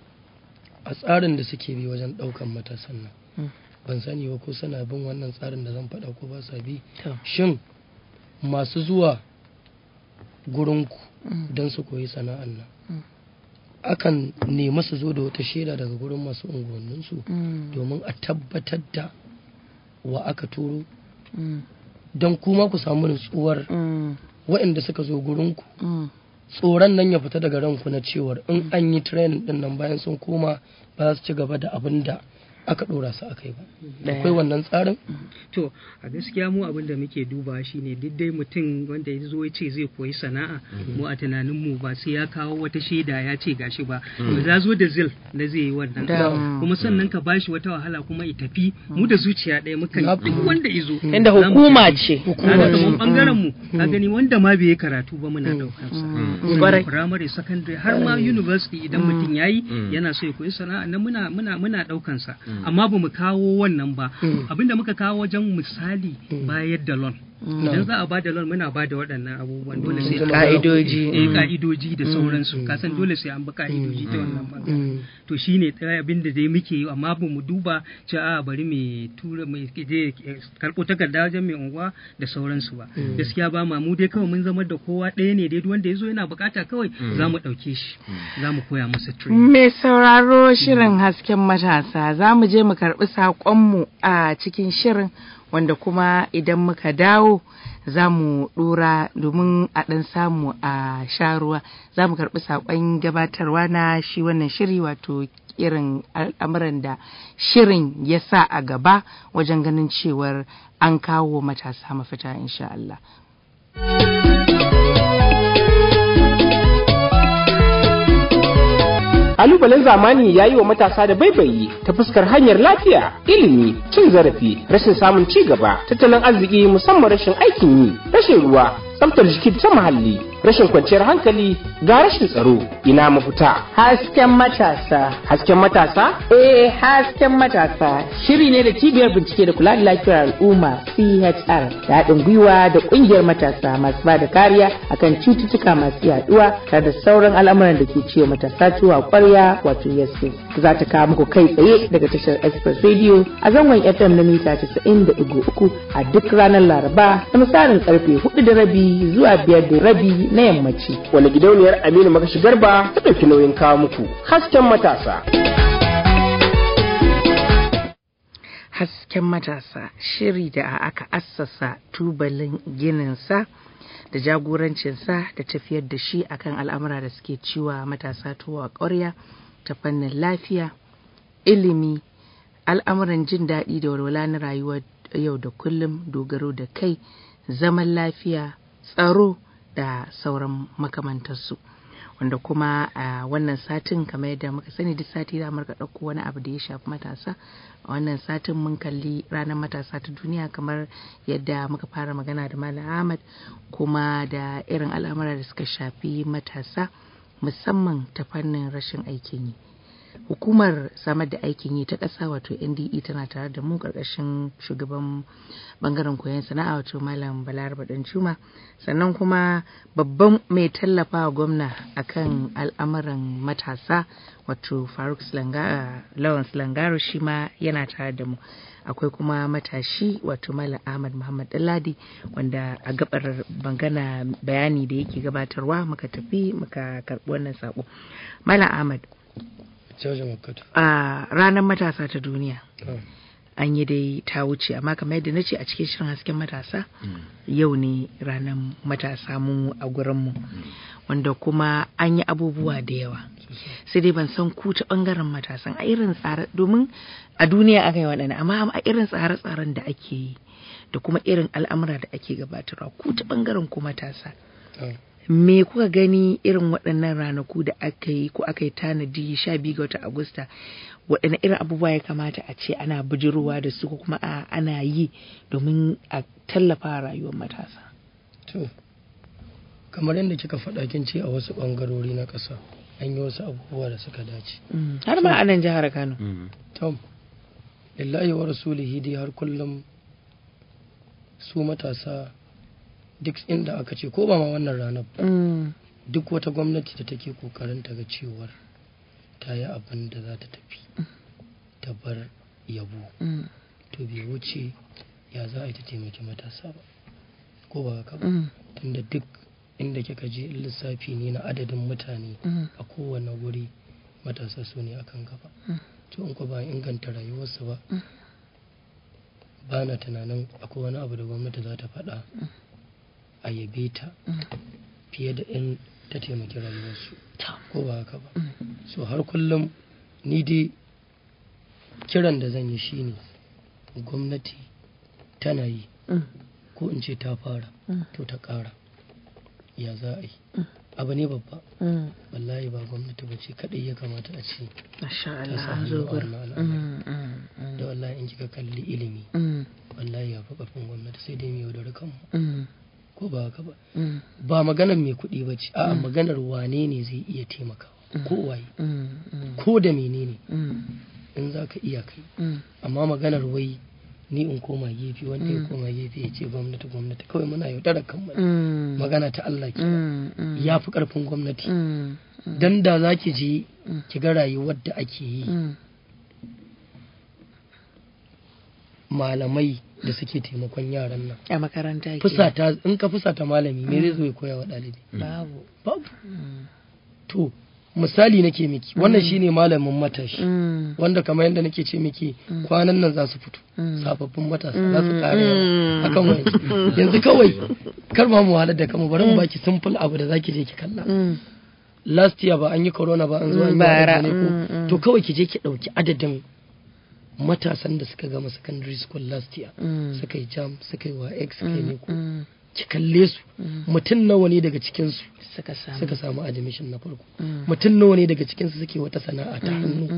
a tsarin da suke bi wajen ɗaukan matasan nan Mm. ban sani ba ko suna bin wannan tsarin da zan faɗa ko ba sa bi To. shin masu zuwa gurinku Mm. don su koyi sana'an nan Mm. akan nemi su zo da wata shaida daga gurin masu unguwanninsu Mm. domin a tabbatar da wa aka turo Mm. don kuma ku samu nutsuwar Mm. waɗanda suka zo gurinku Mm. tsoron nan ya fita daga ranku na cewar in an yi training din nan bayan sun koma ba za su ci gaba da abin da aka ɗora su akai ba Ɗaya. akwai wannan tsarin To a gaskiya mu abin da muke duba shine duk dai mutum wanda ya zo ya ce zai koyi sana'a mu a tunanin mu ba sai ya kawo wata shaida ya ce gashi ba to ya zo da zil da zai yi wannan Da- kuma sannan ka bashi wata wahala kuma ya tafi mu da zuciya ɗaya mukan Na- duk wanda ya zo Inda za mu hukuma tafi. ce. kaga kamar bangaren mu ka gani wanda ma bai yi karatu ba muna daukar sa Mm. Kwarai. primary secondary har ma university idan mutum yayi Mm. yana so ya koyi sana'a nan muna muna muna daukan sa amma ba mu kawo wannan ba Mm. abinda muka kawo wajen misali bayar da loan Mm. idan za a ba da loan muna ba da waɗannan abubuwan dole sai Mm. Ka'idoji. eh Mm. ka'idoji da sauransu kasan dole sai an bi ka'idoji ta wannan bangaren Mm. to shine ɗaya abin da dai muke yi amma ba mu duba cewa a bari mai tura mai je karɓo takarda wajen mai unguwa da sauransu ba gaskiya ba ma mu dai kawai mun zama da kowa ɗaya ne dai duk wanda ya zo yana bukata kawai za mu ɗauke shi za mu koya masa training Mai sauraro shirin hasken matasa za mu je mu karɓi saƙonmu a cikin shirin wanda kuma idan muka dawo za mu ɗora domin a ɗan samu a sha ruwa za mu karɓi saƙon gabatarwa na shi wannan shiri wato irin al'amuran da shirin ya sa a gaba wajen ganin cewar an kawo matasa mafita insha Allah. Kalubalen zamani ya yi wa matasa da baibayi ta fuskar hanyar lafiya, ilimi, cin zarafi, rashin samun ci gaba, tattalin arziki musamman rashin aikin yi, rashin ruwa, tsaftar jiki ta muhalli, rashin kwanciyar hankali ga rashin tsaro. Ina mafita. Hasken matasa Hasken matasa? Eh hasken matasa shiri ne da cibiyar bincike da kula da lafiyar al'umma CHR da haɗin gwiwa da ƙungiyar matasa masu ba da kariya akan cututtuka masu yaduwa tare da sauran al'amuran da ke ciwo matasa ciwo ƙwarya wato yasmin za ta kawo muku kai tsaye daga tashar Express Radio a zangon FM na mita 90.3 a duk ranar Laraba da misalin karfe 4 da rabi zuwa 5 da rabi na yammaci. Wani gidauniyar Aminu Magashi Garba ta ɗauki nauyin kawo muku. Hasken matasa. hasken matasa shiri da aka assasa tubalin gininsa da jagorancinsa da tafiyar da shi akan al'amura da suke ciwa matasa tuwa ƙwarya ta fannin lafiya ilimi al'amuran jin daɗi da walwala na rayuwar yau da kullum dogaro da kai zaman lafiya tsaro da sauran makamantarsu wanda kuma a wannan satin kamar yadda muka sani duk sati za mu rika ɗauko wani abu da ya shafi matasa a wannan satin mun kalli ranar matasa ta duniya kamar yadda muka fara magana da malam ahmad kuma da irin al'amura da suka shafi matasa musamman ta fannin rashin aikin yi hukumar samar da aikin yi ta ƙasa wato nde tana tare da mu ƙarƙashin shugaban bangaren koyon sana'a wato malam balaraba dan juma sannan kuma babban mai tallafa wa gwamna akan al'amuran matasa wato faruk lawan slangaro shi ma yana tare da mu akwai kuma matashi wato malam ahmad muhammad dalladi wanda a gabar bangana bayani da yake gabatarwa muka tafi muka karɓi wannan sako malam ahmad a ranar matasa ta duniya an yi dai ta wuce amma kamar yadda na ce a cikin shirin hasken matasa yau ne ranar matasa mu a gurinmu wanda kuma an yi abubuwa da yawa sai dai ban san ku ta bangaren matasan a irin tsare domin a duniya aka yi waɗanda amma a irin tsare-tsaren da ake yi da kuma irin al'amura da ake gabatarwa ku ta bangaren ku matasa me kuka gani irin waɗannan ranaku da aka yi ko aka yi tanadi sha biyu ga wata agusta waɗanne irin abubuwa ya kamata a ce ana bijirowa da su ko kuma a ana yi domin a tallafa rayuwar matasa to kamar yadda kika faɗa kin ce a wasu ɓangarori na ƙasa an yi wasu abubuwa da suka dace har ma a nan jihar kano tom lillahi wa rasulihi dai har kullum su matasa duk inda aka ce ko ba ma wannan ranar ba duk wata gwamnati da take kokarin ta ga cewar ta yi abin da za ta tafi ta bar yabo to bai wuce ya za a yi ta taimaki matasa ba ko ba haka ba tunda duk inda kika je lissafi ne na adadin mutane a kowane wuri matasa su ne akan gaba to in ko ba inganta rayuwarsu ba ba na tunanin akwai wani abu da gwamnati za ta faɗa a yabe ta fiye da in ta taimaki rayuwarsu ko ba haka ba so har kullum ni dai kiran da zan yi shine gwamnati tana yi ko in ce ta fara to ta ƙara ya za a yi abu ne babba wallahi ba gwamnati ba ce kaɗai ya kamata a ce Masha ta Allah sa an hannu zo a gurin. wannan al'amari da wallahi in kika kalli ilimi wallahi ya fi ƙarfin gwamnati sai dai mu yaudari kanmu ko ba haka ba ba maganar mai kuɗi ba ce a'a maganar wane ne zai iya taimakawa ko waye ko da menene in za ka iya kai amma maganar wai ni in koma gefe wanda ya koma gefe ya ce gwamnati gwamnati kawai muna yaudarar kanmu ne. magana ta Allah ke ya fi ƙarfin gwamnati dan da za ki je ki ga rayuwar da ake yi malamai da suke taimakon yaran nan A makaranta ke. fusata in ka fusata malami me zai zo ya koya wa ɗalibi Babu. babu to misali nake miki wannan shine malamin matashi wanda kamar yadda nake ce miki kwanan nan za su fito sababbin matasa za su kare yawa akan wayansu yanzu kawai kar ma mu wahalar da kama bari mu baki simple abu da zaki je ki kalla last year ba an yi corona ba an zo an yi Bara, wadda ne mm, ko to kawai ki je ki dauki adadin matasan da suka gama secondary school last year suka yi jam suka yi wa x suka yi ne ko ki kalle su mutum nawa ne daga cikin su Suka samu. suka samu admission na farko mutum nawa ne daga cikinsu suke wata sana'a ta hannu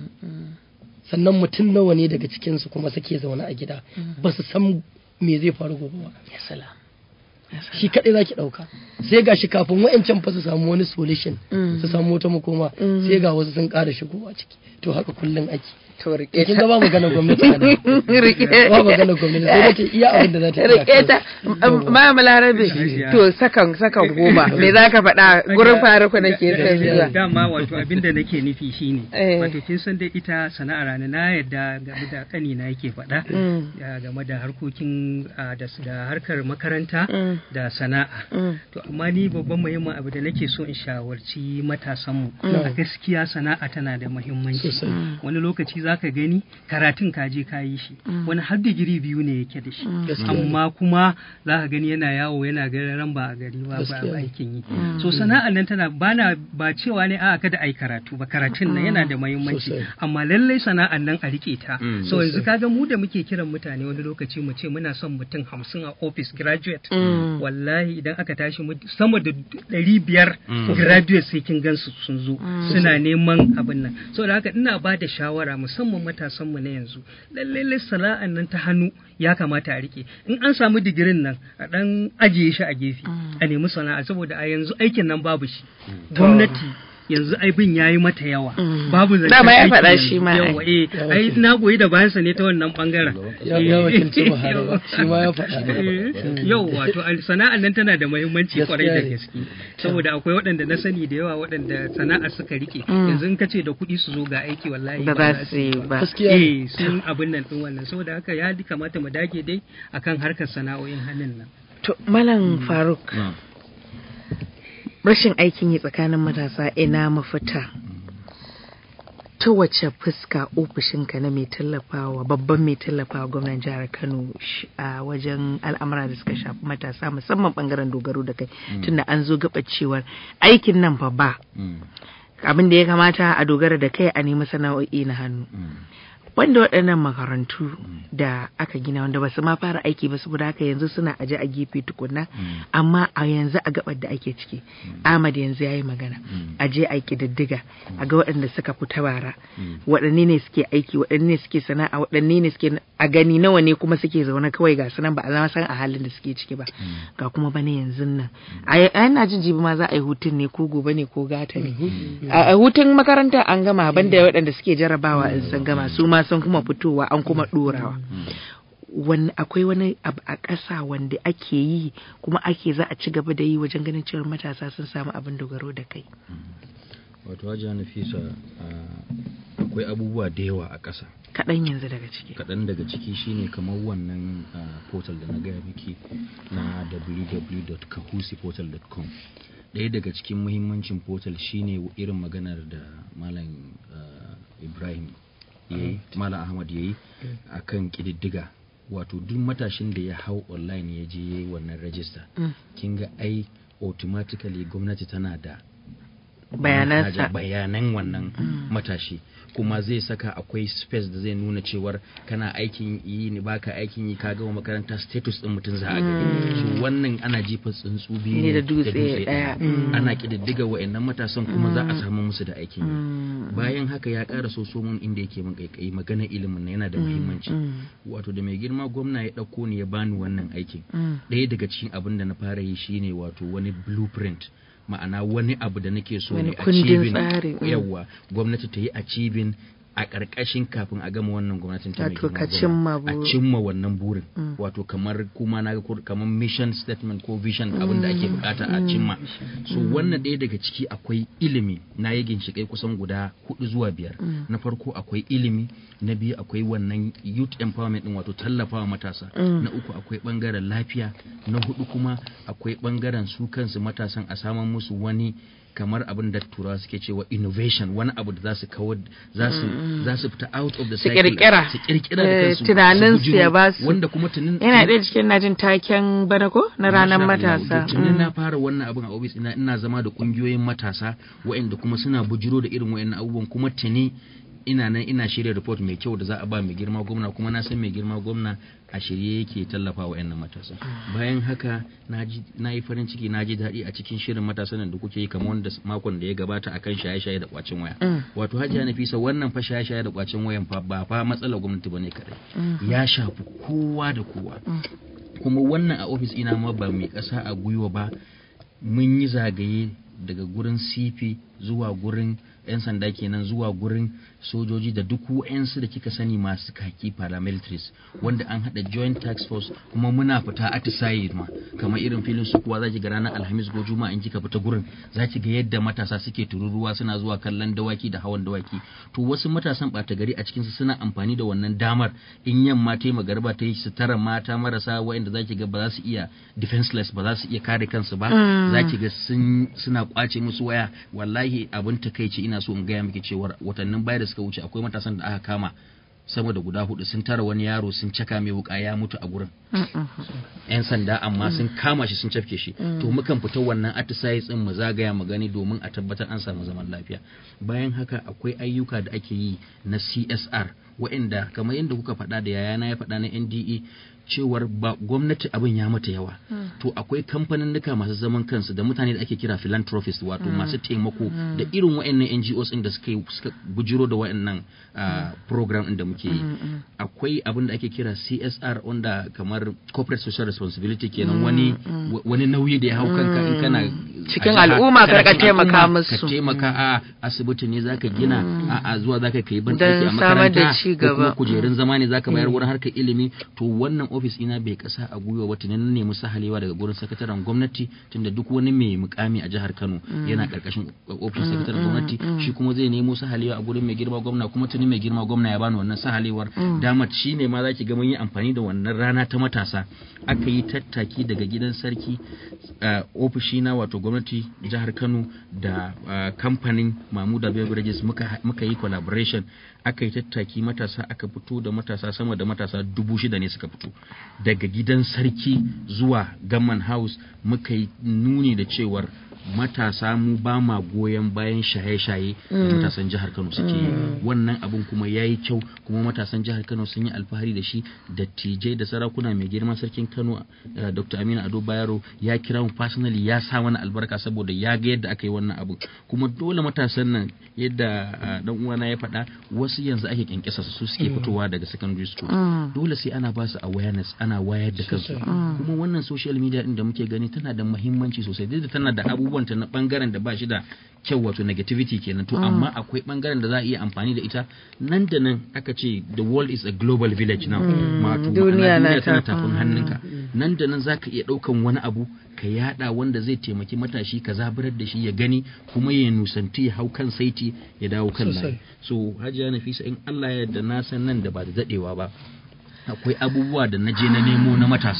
sannan mutum nawa ne daga cikinsu kuma suke zaune a gida ba su san me zai faru gobe ba Ya salam. Ya salam. shi kaɗai za ki ɗauka sai ga shi kafin wa'ancan fa su samu wani solution su samu wata makoma sai ga wasu sun ƙara shigowa ciki to haka kullum ake To rike kin ta. ga ba magana gwamnati a nan Rike. ba magana gwamnati sai dai ta iya abin da za ta iya Rike ta. Ma Balarabe. To sakan sakan goma. Me za ka faɗa gurin faruku nake son zuwa. dama wato abin da nake nufi shine Eh. wato kin san dai ita sana'ar rana na yadda game da kani na yake faɗa ya, game da harkokin ah, da s- da harkar makaranta da sana'a to amma ni babban muhimmin abu da nake so in shawarci matasanmu a gaskiya sana'a tana da muhimmanci Sosai. wani lokaci zaka gani karatun ka je ka yi shi wani har digiri biyu ne yake da shi Gaskiya. amma kuma za ka gani yana yawo yana garan ba a gari ba ba Gaskiya. aikin yi so sana'ar nan tana bana ba cewa ne a kada ai karatu ba karatun nan yana da muhimmanci Sosai. amma lallai sana'ar nan a rike ta Mm. so yanzu kaga mu da muke kiran mutane wani lokaci mu ce muna son mutum hamsin a office graduate wallahi idan aka tashi mu- sama da ɗari biyar graduate sai kin gansu sun zo suna neman abin nan so da haka ina ba da shawara musamman matasan mu na yanzu lallai sana'ar nan ta hannu ya kamata a rike in an samu digirin nan a dan ajiye shi a gefe a nemi sana'a saboda a yanzu aikin nan babu shi gwamnati yanzu aibin ya yi mata yawa babu zancen Dama ya aiki faɗa yanzu. shi ma, yawa eh ai na goyi da bayansa ne ta wannan bangaren ya ya wakilci Buhari ba shi ma ya faɗa yau wato al- sana'ar nan tana da muhimmanci Gaskiya kwarai da ne. gaske saboda akwai waɗanda na sani da yawa waɗanda sana'ar suka rike yanzu in ka ce da kuɗi su zo ga aiki wallahi Ba za su yi ba. gaskiya eh ne. sun abin nan din wannan saboda haka ya kamata mu dage dai akan harkar sana'o'in hannun nan To Malam Faruk. rashin aikin yi tsakanin matasa ina mafita ta wace fuska ofishinka na mai tallafawa babban mai tallafawa gwamnan jihar kano sh- a wajen al'amura da suka shafi matasa musamman bangaren dogaro da kai tunda an zo gaba cewar aikin nan fa ba abin da ya kamata a dogara da kai a nemi sana'o'i na hannu wanda waɗannan makarantu da aka gina wanda ba su ma fara aiki ba saboda haka yanzu suna aje a gefe tukunna amma a yanzu a gabar da ake ciki Ahmad yanzu ya yi magana a je a kididdiga a ga waɗanda suka fita bara waɗanne ne suke aiki waɗanne ne suke sana'a waɗanne ne suke a gani nawa ne kuma suke zaune kawai ga sunan ba a zama san a halin da suke ciki ba ga kuma bane yanzu nan a yana jin jibi ma za a yi hutun ne ko gobe ne ko gata ne a a hutun makaranta an gama banda waɗanda suke jarabawa in sun gama su ma sun kuma fitowa an kuma ɗorawa wani akwai wani abu a ƙasa wanda ake yi kuma ake za a ci gaba da yi wajen ganin cewar matasa sun samu abin dogaro da kai wato hajiya nafisa a, akwai abubuwa da yawa a ƙasa kaɗan yanzu daga ciki kaɗan daga ciki shine kamar wannan ah, portal da na gaya miki na www.kahusiportal.com ɗaya daga cikin muhimmancin portal shine irin maganar da malam ah, ibrahim ya yi malam ahmad ya yi a kan ƙididdiga wato duk matashin da ya hau online ya je ya yi wannan rajista kin ga ai automatically gwamnati tana da Bayanansa. manhaja- bayanan wannan matashi kuma zai saka akwai space da zai nuna cewar kana aikin yi ne baka aikin yi ka gama makaranta status din mutum za a gani so wannan ana jifa tsuntsu biyu Ne ne da dutse ɗaya. ana kididdiga wa'annan matasan kuma za a samu musu da aikin yi bayan haka ya ƙara so mun inda yake min kaikayi magana ilimin na yana da muhimmanci wato da mai girma gwamna ya ɗauko ni ya bani wannan aikin ɗaya daga cikin abin da na fara yi shine wato wani blueprint ma'ana wani abu da nake so Wani ne kundin achieving tsari, mm. yawa gwamnati ta yi achieving a ƙarƙashin kafin a gama wannan gwamnatin ta mai Wato girma ka gwamna. cimma a buri. cimma wannan burin wato kamar kuma na ga ko- kamar mission statement ko vision abin da ake bukata a cimma so wannan ɗaya daga ciki akwai ilimi na yi ginshiƙai kusan guda hudu zuwa biyar na farko akwai ilimi na biyu akwai wannan youth empowerment din wato tallafawa matasa na uku akwai bangaren lafiya na hudu kuma akwai bangaren su kansu matasan a saman musu wani kamar abin da turawa suke cewa innovation wani abu da za su kawar za su za su fita out of the Su cycle kirkira. su kirkira da Eh, kansu tunanin su su ya bujiro, ba su. wanda kuma tunin yana ɗaya cikin najin taken bana ko na ranar matasa tuni na fara wannan abin a ofis ina ina zama da kungiyoyin matasa waɗanda kuma suna bujiro da irin waɗannan abubuwan kuma tuni ina nan ina shirya report mai kyau da za a ba mai girma gwamna kuma na san mai girma gwamna a shirye yake tallafa wa yan matasa bayan haka na ji na yi farin ciki na ji daɗi a cikin shirin matasan nan da kuke yi kamar wanda makon da ya gabata akan shaye-shaye da kwacin waya wato hajiya nafisa wannan fa shaye-shaye da kwacin wayan fa ba fa matsalar gwamnati bane kadai ya shafi kowa da kowa kuma wannan a ofis ina ma ba mai ƙasa a gwiwa ba mun yi zagaye daga gurin cp zuwa gurin 'yan sanda kenan zuwa gurin sojoji da duk wa'yansu da kika sani masu kaki paramilitaries wanda an haɗa joint tax force kuma muna fita atisaye ma kamar irin filin su kuwa zaki ga ranar alhamis ko juma'a in kika fita gurin zaki ga yadda matasa suke tururuwa suna zuwa kallon dawaki da hawan dawaki to wasu matasan ɓata gari a cikinsu suna amfani da wannan damar in yamma ta yi magarba ta yi su tara mata marasa wa'anda zaki ga ba za su iya defenseless ba za su iya kare kansu ba zaki ga sun suna kwace musu waya wallahi abin takaici ina so in gaya miki cewar watannin baya da suka wuce akwai matasan da aka kama sama da guda hudu sun tara wani yaro sun caka mai wuka ya mutu a gurin yan sanda amma sun kama shi sun cafke shi to mukan fita wannan atisaye tsin mu zagaya mu gani domin a tabbatar an samu zaman lafiya bayan haka akwai ayyuka da ake yi na CSR waɗanda kamar yadda kuka faɗa da yayana ya faɗa na NDE cewar ba gwamnati abin ya mata yawa to akwai kamfaninnika masu zaman kansu da mutane da ake kira philanthropist wato masu taimako da irin waɗannan NGOs ɗin da suka yi suka bujiro da waɗannan program ɗin da muke yi akwai abin da ake kira CSR wanda kamar corporate social responsibility kenan wani wani nauyi da ya hau kanka in kana cikin al'umma ka rika taimaka musu ka taimaka a asibiti ne zaka gina a a zuwa zaka kai ban Don a samar da makaranta ci ko kuma gaba. kujerun zama ne zaka bayar wurin harkar ilimi to wannan ofis ina bai kasa a gwiwa wata ne na nemi sahalewa daga gurin sakataren gwamnati tunda duk wani mai mukami a jihar Kano yana karkashin ofishin sakataren gwamnati shi kuma zai nemo sahalewa a gurin mai girma gwamna kuma tuni mai girma gwamna ya bani wannan sahalewar dama shi ne ma zaki ga mun yi amfani da wannan rana ta matasa aka yi tattaki daga gidan sarki uh, ofishina wato gwamnati jihar Kano da uh, kamfanin Mamuda Beverages muka, muka yi collaboration aka yi tattaki matasa aka fito da matasa sama da matasa dubu shida ne suka fito daga gidan sarki zuwa Gamman House muka yi nuni da cewar matasa mu ba ma goyon bayan shaye-shaye da matasan jihar Kano suke yi wannan abun kuma ya yi kyau kuma matasan jihar Kano sun yi alfahari da shi dattijai da sarakuna mai girma sarkin Kano uh, Dr. Aminu Ado Bayero ya kira mu personally ya sa mana albarka saboda ya ga yadda aka yi wannan abu kuma dole matasan nan yadda uh, dan uwana ya faɗa wasu yanzu ake kyankyasa su suke fitowa daga secondary school dole sai ana ba su awareness ana wayar da kansu kuma wannan social media din da muke gani tana da muhimmanci sosai duk da tana da abubuwan ta na bangaren da ba shi da kyau wato negativity kenan to amma akwai bangaren da za a iya amfani da ita nan da nan aka ce the world is a global village now wato Duniya na ma'ana duniya tana ta- tafin hannunka nan da nan zaka iya daukan wani abu ka yada wanda zai taimaki matashi ka zaburar da shi ya gani kuma ya nusanti ya hau kan saiti ya dawo kan layi so hajiya nafisa in Allah ya yarda na san nan da ba da dadewa ba akwai abubuwa da na je na nemo na matasa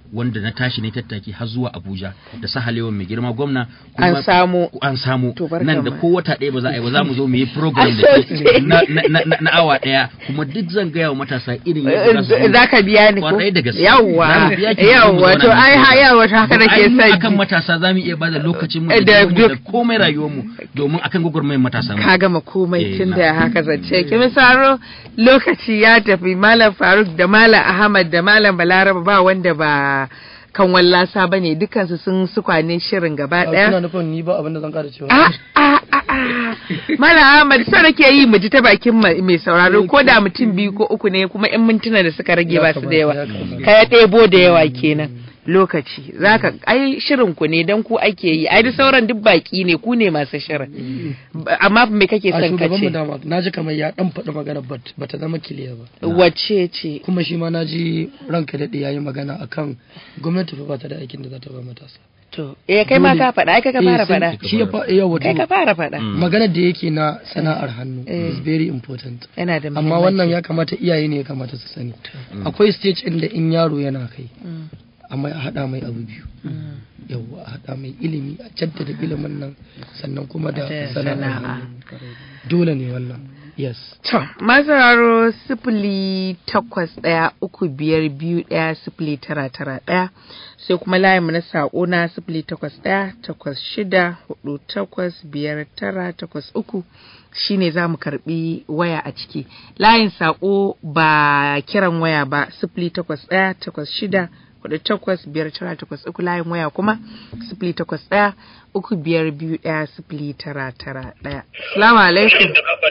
wanda na tashi ne tattaki har zuwa Abuja da sahalewan mai girma gwamna An samu. an samu To, barka nan da ma. ko wata ɗaya ba za a yi ba za mu zo mu yi program da ke na, na, na, na awa ɗaya kuma duk zan gaya wa matasa irin yadda za su zo. za ka biya ni ko Kwarai da gaske. yawwa Za mu biya ki mu yawwa zauna to mu ai ha program. yawwa to haka nake Ai, mu son akan ji. matasa za mu iya bada lokacin mu Eh, da da jininmu da duk- komai rayuwar mu domin akan gwagwarmayar matasa mu. ka gama komai Eh, tun na. da haka zance ki misaro lokaci ya tafi malam faruk da malam ahmad da malam balaraba ba wanda ba kan wallasa ba ne dukansu sun sukwane shirin gaba kuna daya nufin ni ba abin da zan kara cewa a a a a malam ahmad so nake yi mu ji ta bakin ma- mai sauraro ko da mutum biyu ko uku ne kuma in mintuna da suka rage Ya ba su da yawa kamata, ya kamata. ka ya ɗebo da yawa kenan lokaci zaka ai shirin ku ne dan ku ake yi ai duk sauran duk baki ne ku ne masu shirin Ba- amma me kake a son ka shugaban mu ce dama na ji kamar ya dan faɗi magana but bata zama kiliya ba wacce ce kuma shi ma na ji ranka daɗe ya yi magana akan gwamnati fa ba ta da aikin da za ta ba matasa to eh kai ma Dole. ka faɗa ai kai ka Eh, fara sai- faɗa shi ya fa iya wato kai ka fara faɗa Mm. maganar da yake na sana'ar hannu Eh. is very important yana da amma wannan ya kamata iyaye ne ya kamata su sani akwai stage inda in yaro yana kai Mm, amma a haɗa mai abu biyu mm. yawwa a haɗa mai ilimi a jaddada ilimin nan sannan kuma da Da sana'ar sana'a. hannu dole ne wannan yes To, masararo sifili takwas ɗaya uku biyar biyu ɗaya sifili tara tara ɗaya sai kuma layinmu na saƙo na sifili takwas ɗaya takwas shida hudu takwas biyar tara takwas uku shine za mu karɓi waya a ciki. Layin saƙo ba kiran waya ba sifili takwas ɗaya takwas shida hudu takwas biyar tara takwas uku layin waya kuma sifili takwas ɗaya uku biyar biyu ɗaya sifili tara tara ɗaya. Salamu alaikum.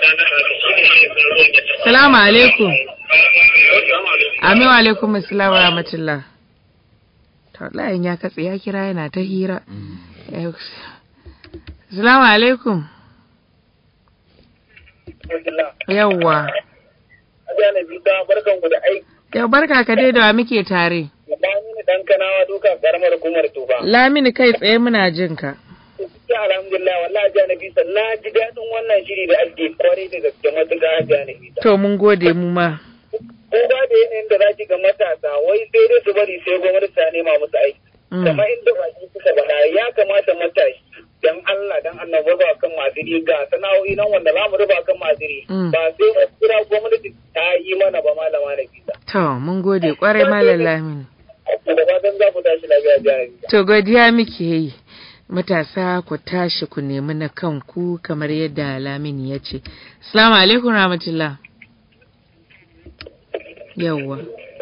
Salamu alaikum. Amin wa alaikum assalam wa rahmatullah. To layin ya katse ya kira yana ta hira. Eh, Salamu alaikum. Yawwa. Ajana Bisa barkan ku da aiki. Yau barka ka dai da wa muke tare. Lamini dan kanawa duka karamar hukumar tufa. Lamini kai tsaye muna jin ka. Ya alhamdulillah wallahi Ajana Bisa na ji daɗin wannan shiri da ake kwarai da gaske matuƙa Ajana Bisa. To mun gode mu ma. Ko ba da yanayin da za ki ga matasa wai sai dai su bari sai gwamnati ta nema musu aiki. Mm. Kamar inda baki suka faɗa ya kamata matashi dan Allah dan Allah mu ruba kan masiri ga sana'o'i nan wanda za mu ruba kan masiri Mm. ba sai mu kira gwamnati ta yi mana ba malama da bisa. To mun gode kwarai malam Lamini. Da fatan za ku tashi lafiya Ajana Bisa. To godiya muke yi. Matasa ku tashi ku nemi na kanku kamar yadda Lamini ya ce. Assalamu alaikum rahmatullah. Yawwa.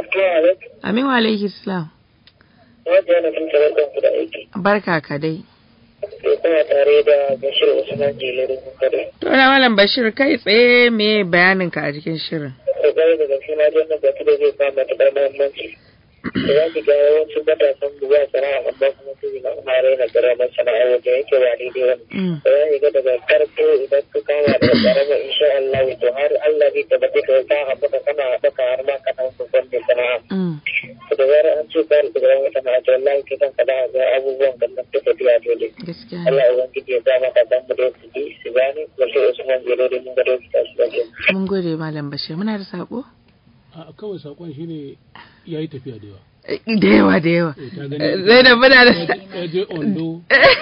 Amin wa alaihi salam. Wajen yana sun barkan ku da aiki. Barka ka dai. Sai kuma tare da Bashir Usman Jelere Kare. To na malam Bashir kai tsaye me bayanin ka a cikin shirin? Da gari da gaske na jan batu da zai kama matuƙar muhimmanci. Da za ki ga yawancin matasan da za sana'a amma kuma su na kuma raina ƙaramar sana'a wajen yake ba daidai wani. Mm. Da za ki ga daga farko idan ka kama da ƙaramar insha Allah to har Allah zai tabbata ka ka haɓaka kana haɓaka har ma kana babban mai sana'a. Mm. To da zarar an ce ka da ƙaramar sana'a to wallahi kai kanka za a ga abubuwan da nan take tafiya dole. Gaskiya. ne. Allah ubangiji ya sa maka dan mu da su ji su gane Bashir Usman Jelere mun ga doki tashi lafiya. Mun gode malam Bashir. Muna da sako? a kawai sakon shine ya yi tafiya da yawa Eh, Da yawa da yawa. Eh, ta Eh, gani Zainab muna da ya je ondo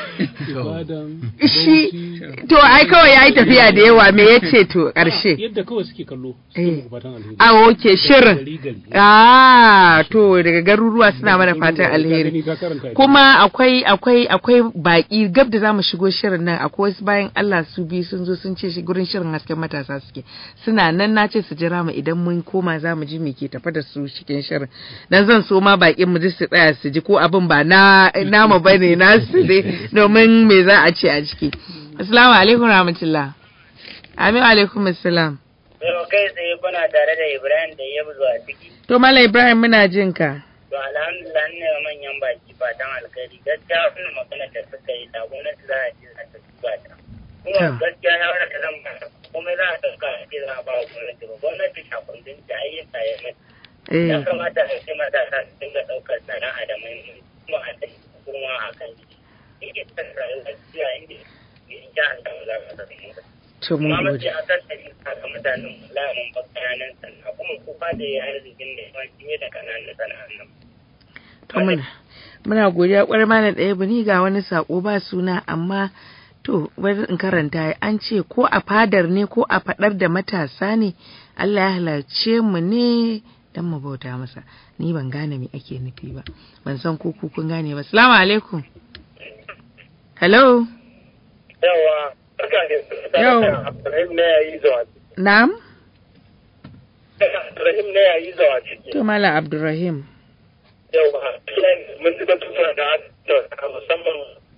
ibadan shi bauchi to ai kawai ya yi tafiya da yawa me ya ce to ƙarshe. yadda kawai suke kallo Eh. suke muku fatan alheri A oke shirin. gari gari Ah, to daga garuruwa suna mana fatan Ka alheri. gani ka karanta Kuma akwai akwai akwai baki gab da zamu shigo shirin nan akwai wasu bayan Allah su biyu sun zo sun ce shi gurin shirin hasken matasa suke. Suna nan na ce su jira mu idan mun koma zamu ji me ke tafa da su cikin shirin. Dan zan so ma bakin mu ji su tsaya su ji ko abin ba na namu bane nasu ne domin me za a ce a ciki. Assalamu alaikum rahmatullah. Amin alaikum assalam. Yau kai tsaye kuna tare da Ibrahim da ya zuwa ciki. To Malam Ibrahim muna jin ka. To alhamdulillah ne wa manyan baki fatan alkhairi gaskiya wannan magana da suka yi da gwamnati za a ce za ta duba ta. Kuma Ta. gaskiya ya wada zan ba kuma za a ɗauka a ce za a ba wa gwamnati ba gwamnati shakundin ta ayyuka ya mai. Ya Eh. kamata a ce matasa su dinga ɗaukar sana'a da mai kuma a ɗan kuma a kan jiki. Ike ta rayuwar gaskiya inda ya ja an samu za ka samu. To mun Kuma gode. mace a tattali haka mutanen lamun ba kananan sana'a kuma kuka da ya arzikin da yawanci ne da kananan sana'an nan. To muna muna godiya kwarai malam ɗaya bani ga wani sako ba suna amma to bari in karanta an ce ko a fadar ne ko a fadar da matasa ne Allah ya halarce mu ne dan mu bauta masa ni ban gane me ake nufi ba ban san ko ku kun gane ba assalamu alaikum hello yawa barka ne Yau. Abdulrahim ne ya yi zuwa na'am Abdulrahim ne ya yi zuwa ciki to malam abdurrahim yawa mun ji batutuwa da aka musamman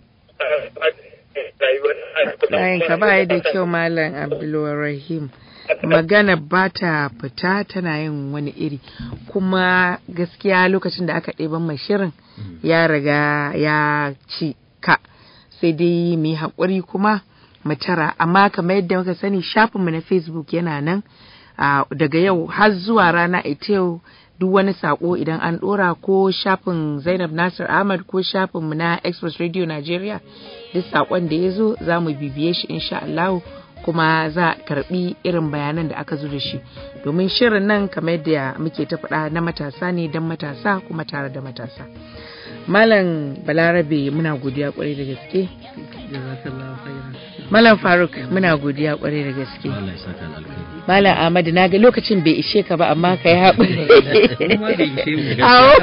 rayuwar layin ka ba da kyau malam abdulrahim magana ba ta fita tana yin wani iri kuma gaskiya lokacin da aka ɗeban mai shirin ya riga ya ci ka sai dai mu yi haƙuri kuma mu tara amma kamar yadda muka sani shafinmu na facebook yana nan ah, daga yau har zuwa rana ita yau duk wani sako idan an dora ko shafin zainab nasir ahmad ko shafinmu na express radio nigeria duk sakon da ya zo za mu bibiye shi insha allahu kuma za a karbi irin bayanan da aka zo da shi domin shirin nan kamar yadda muke ta faɗa na matasa ne don matasa kuma tare da matasa malam balarabe muna godiya kwarai da gaske jazakallahu khairan malam faruk muna godiya kwarai da gaske Allah ya saka da alkhairi malam ahmad na ga lokacin bai ishe ka ba amma ka yi haƙuri kuma bai ishe mu Awo.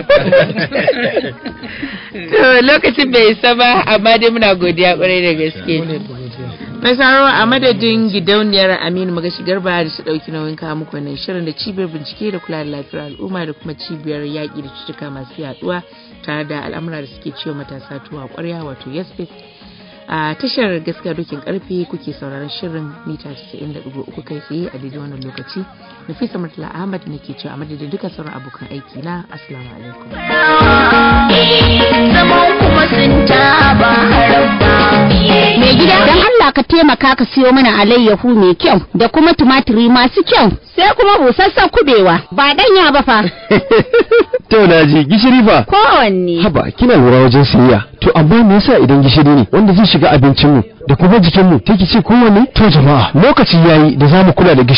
To lokacin bai isa ba amma dai muna godiya kwarai da gaske. Mai saro a madadin gidauniyar Aminu Magashi Garba da su ɗauki nauyin kawo muku wannan shirin da cibiyar bincike da kula da lafiyar al'umma da kuma cibiyar yaƙi da cututtuka masu yaɗuwa tare da al'amura da suke ciwo matasa tuwa ƙwarya wato yasfit. A tashar gaskiya dokin karfe kuke sauraron shirin mita 90.3 kai tsaye a daidai wannan lokaci. Nafisa Murtala Ahmad ne ke cewa a madadin duka sauran abokan aiki na Assalamu alaikum. zaman kuma sun taba harabba. Mai gida don Allah ka taimaka ka siyo mana alayyahu mai kyau da kuma tumatiri masu kyau sai kuma busassan kubewa ba danya ba fa To na ji gishiri fa. kowanne. Haba kina lura wajen siyayya. To amma me yasa idan gishiri ne wanda zai shiga abincinmu da kuma jikinmu take ce kowanne? To jama'a lokaci yayi da zamu kula da gishiri.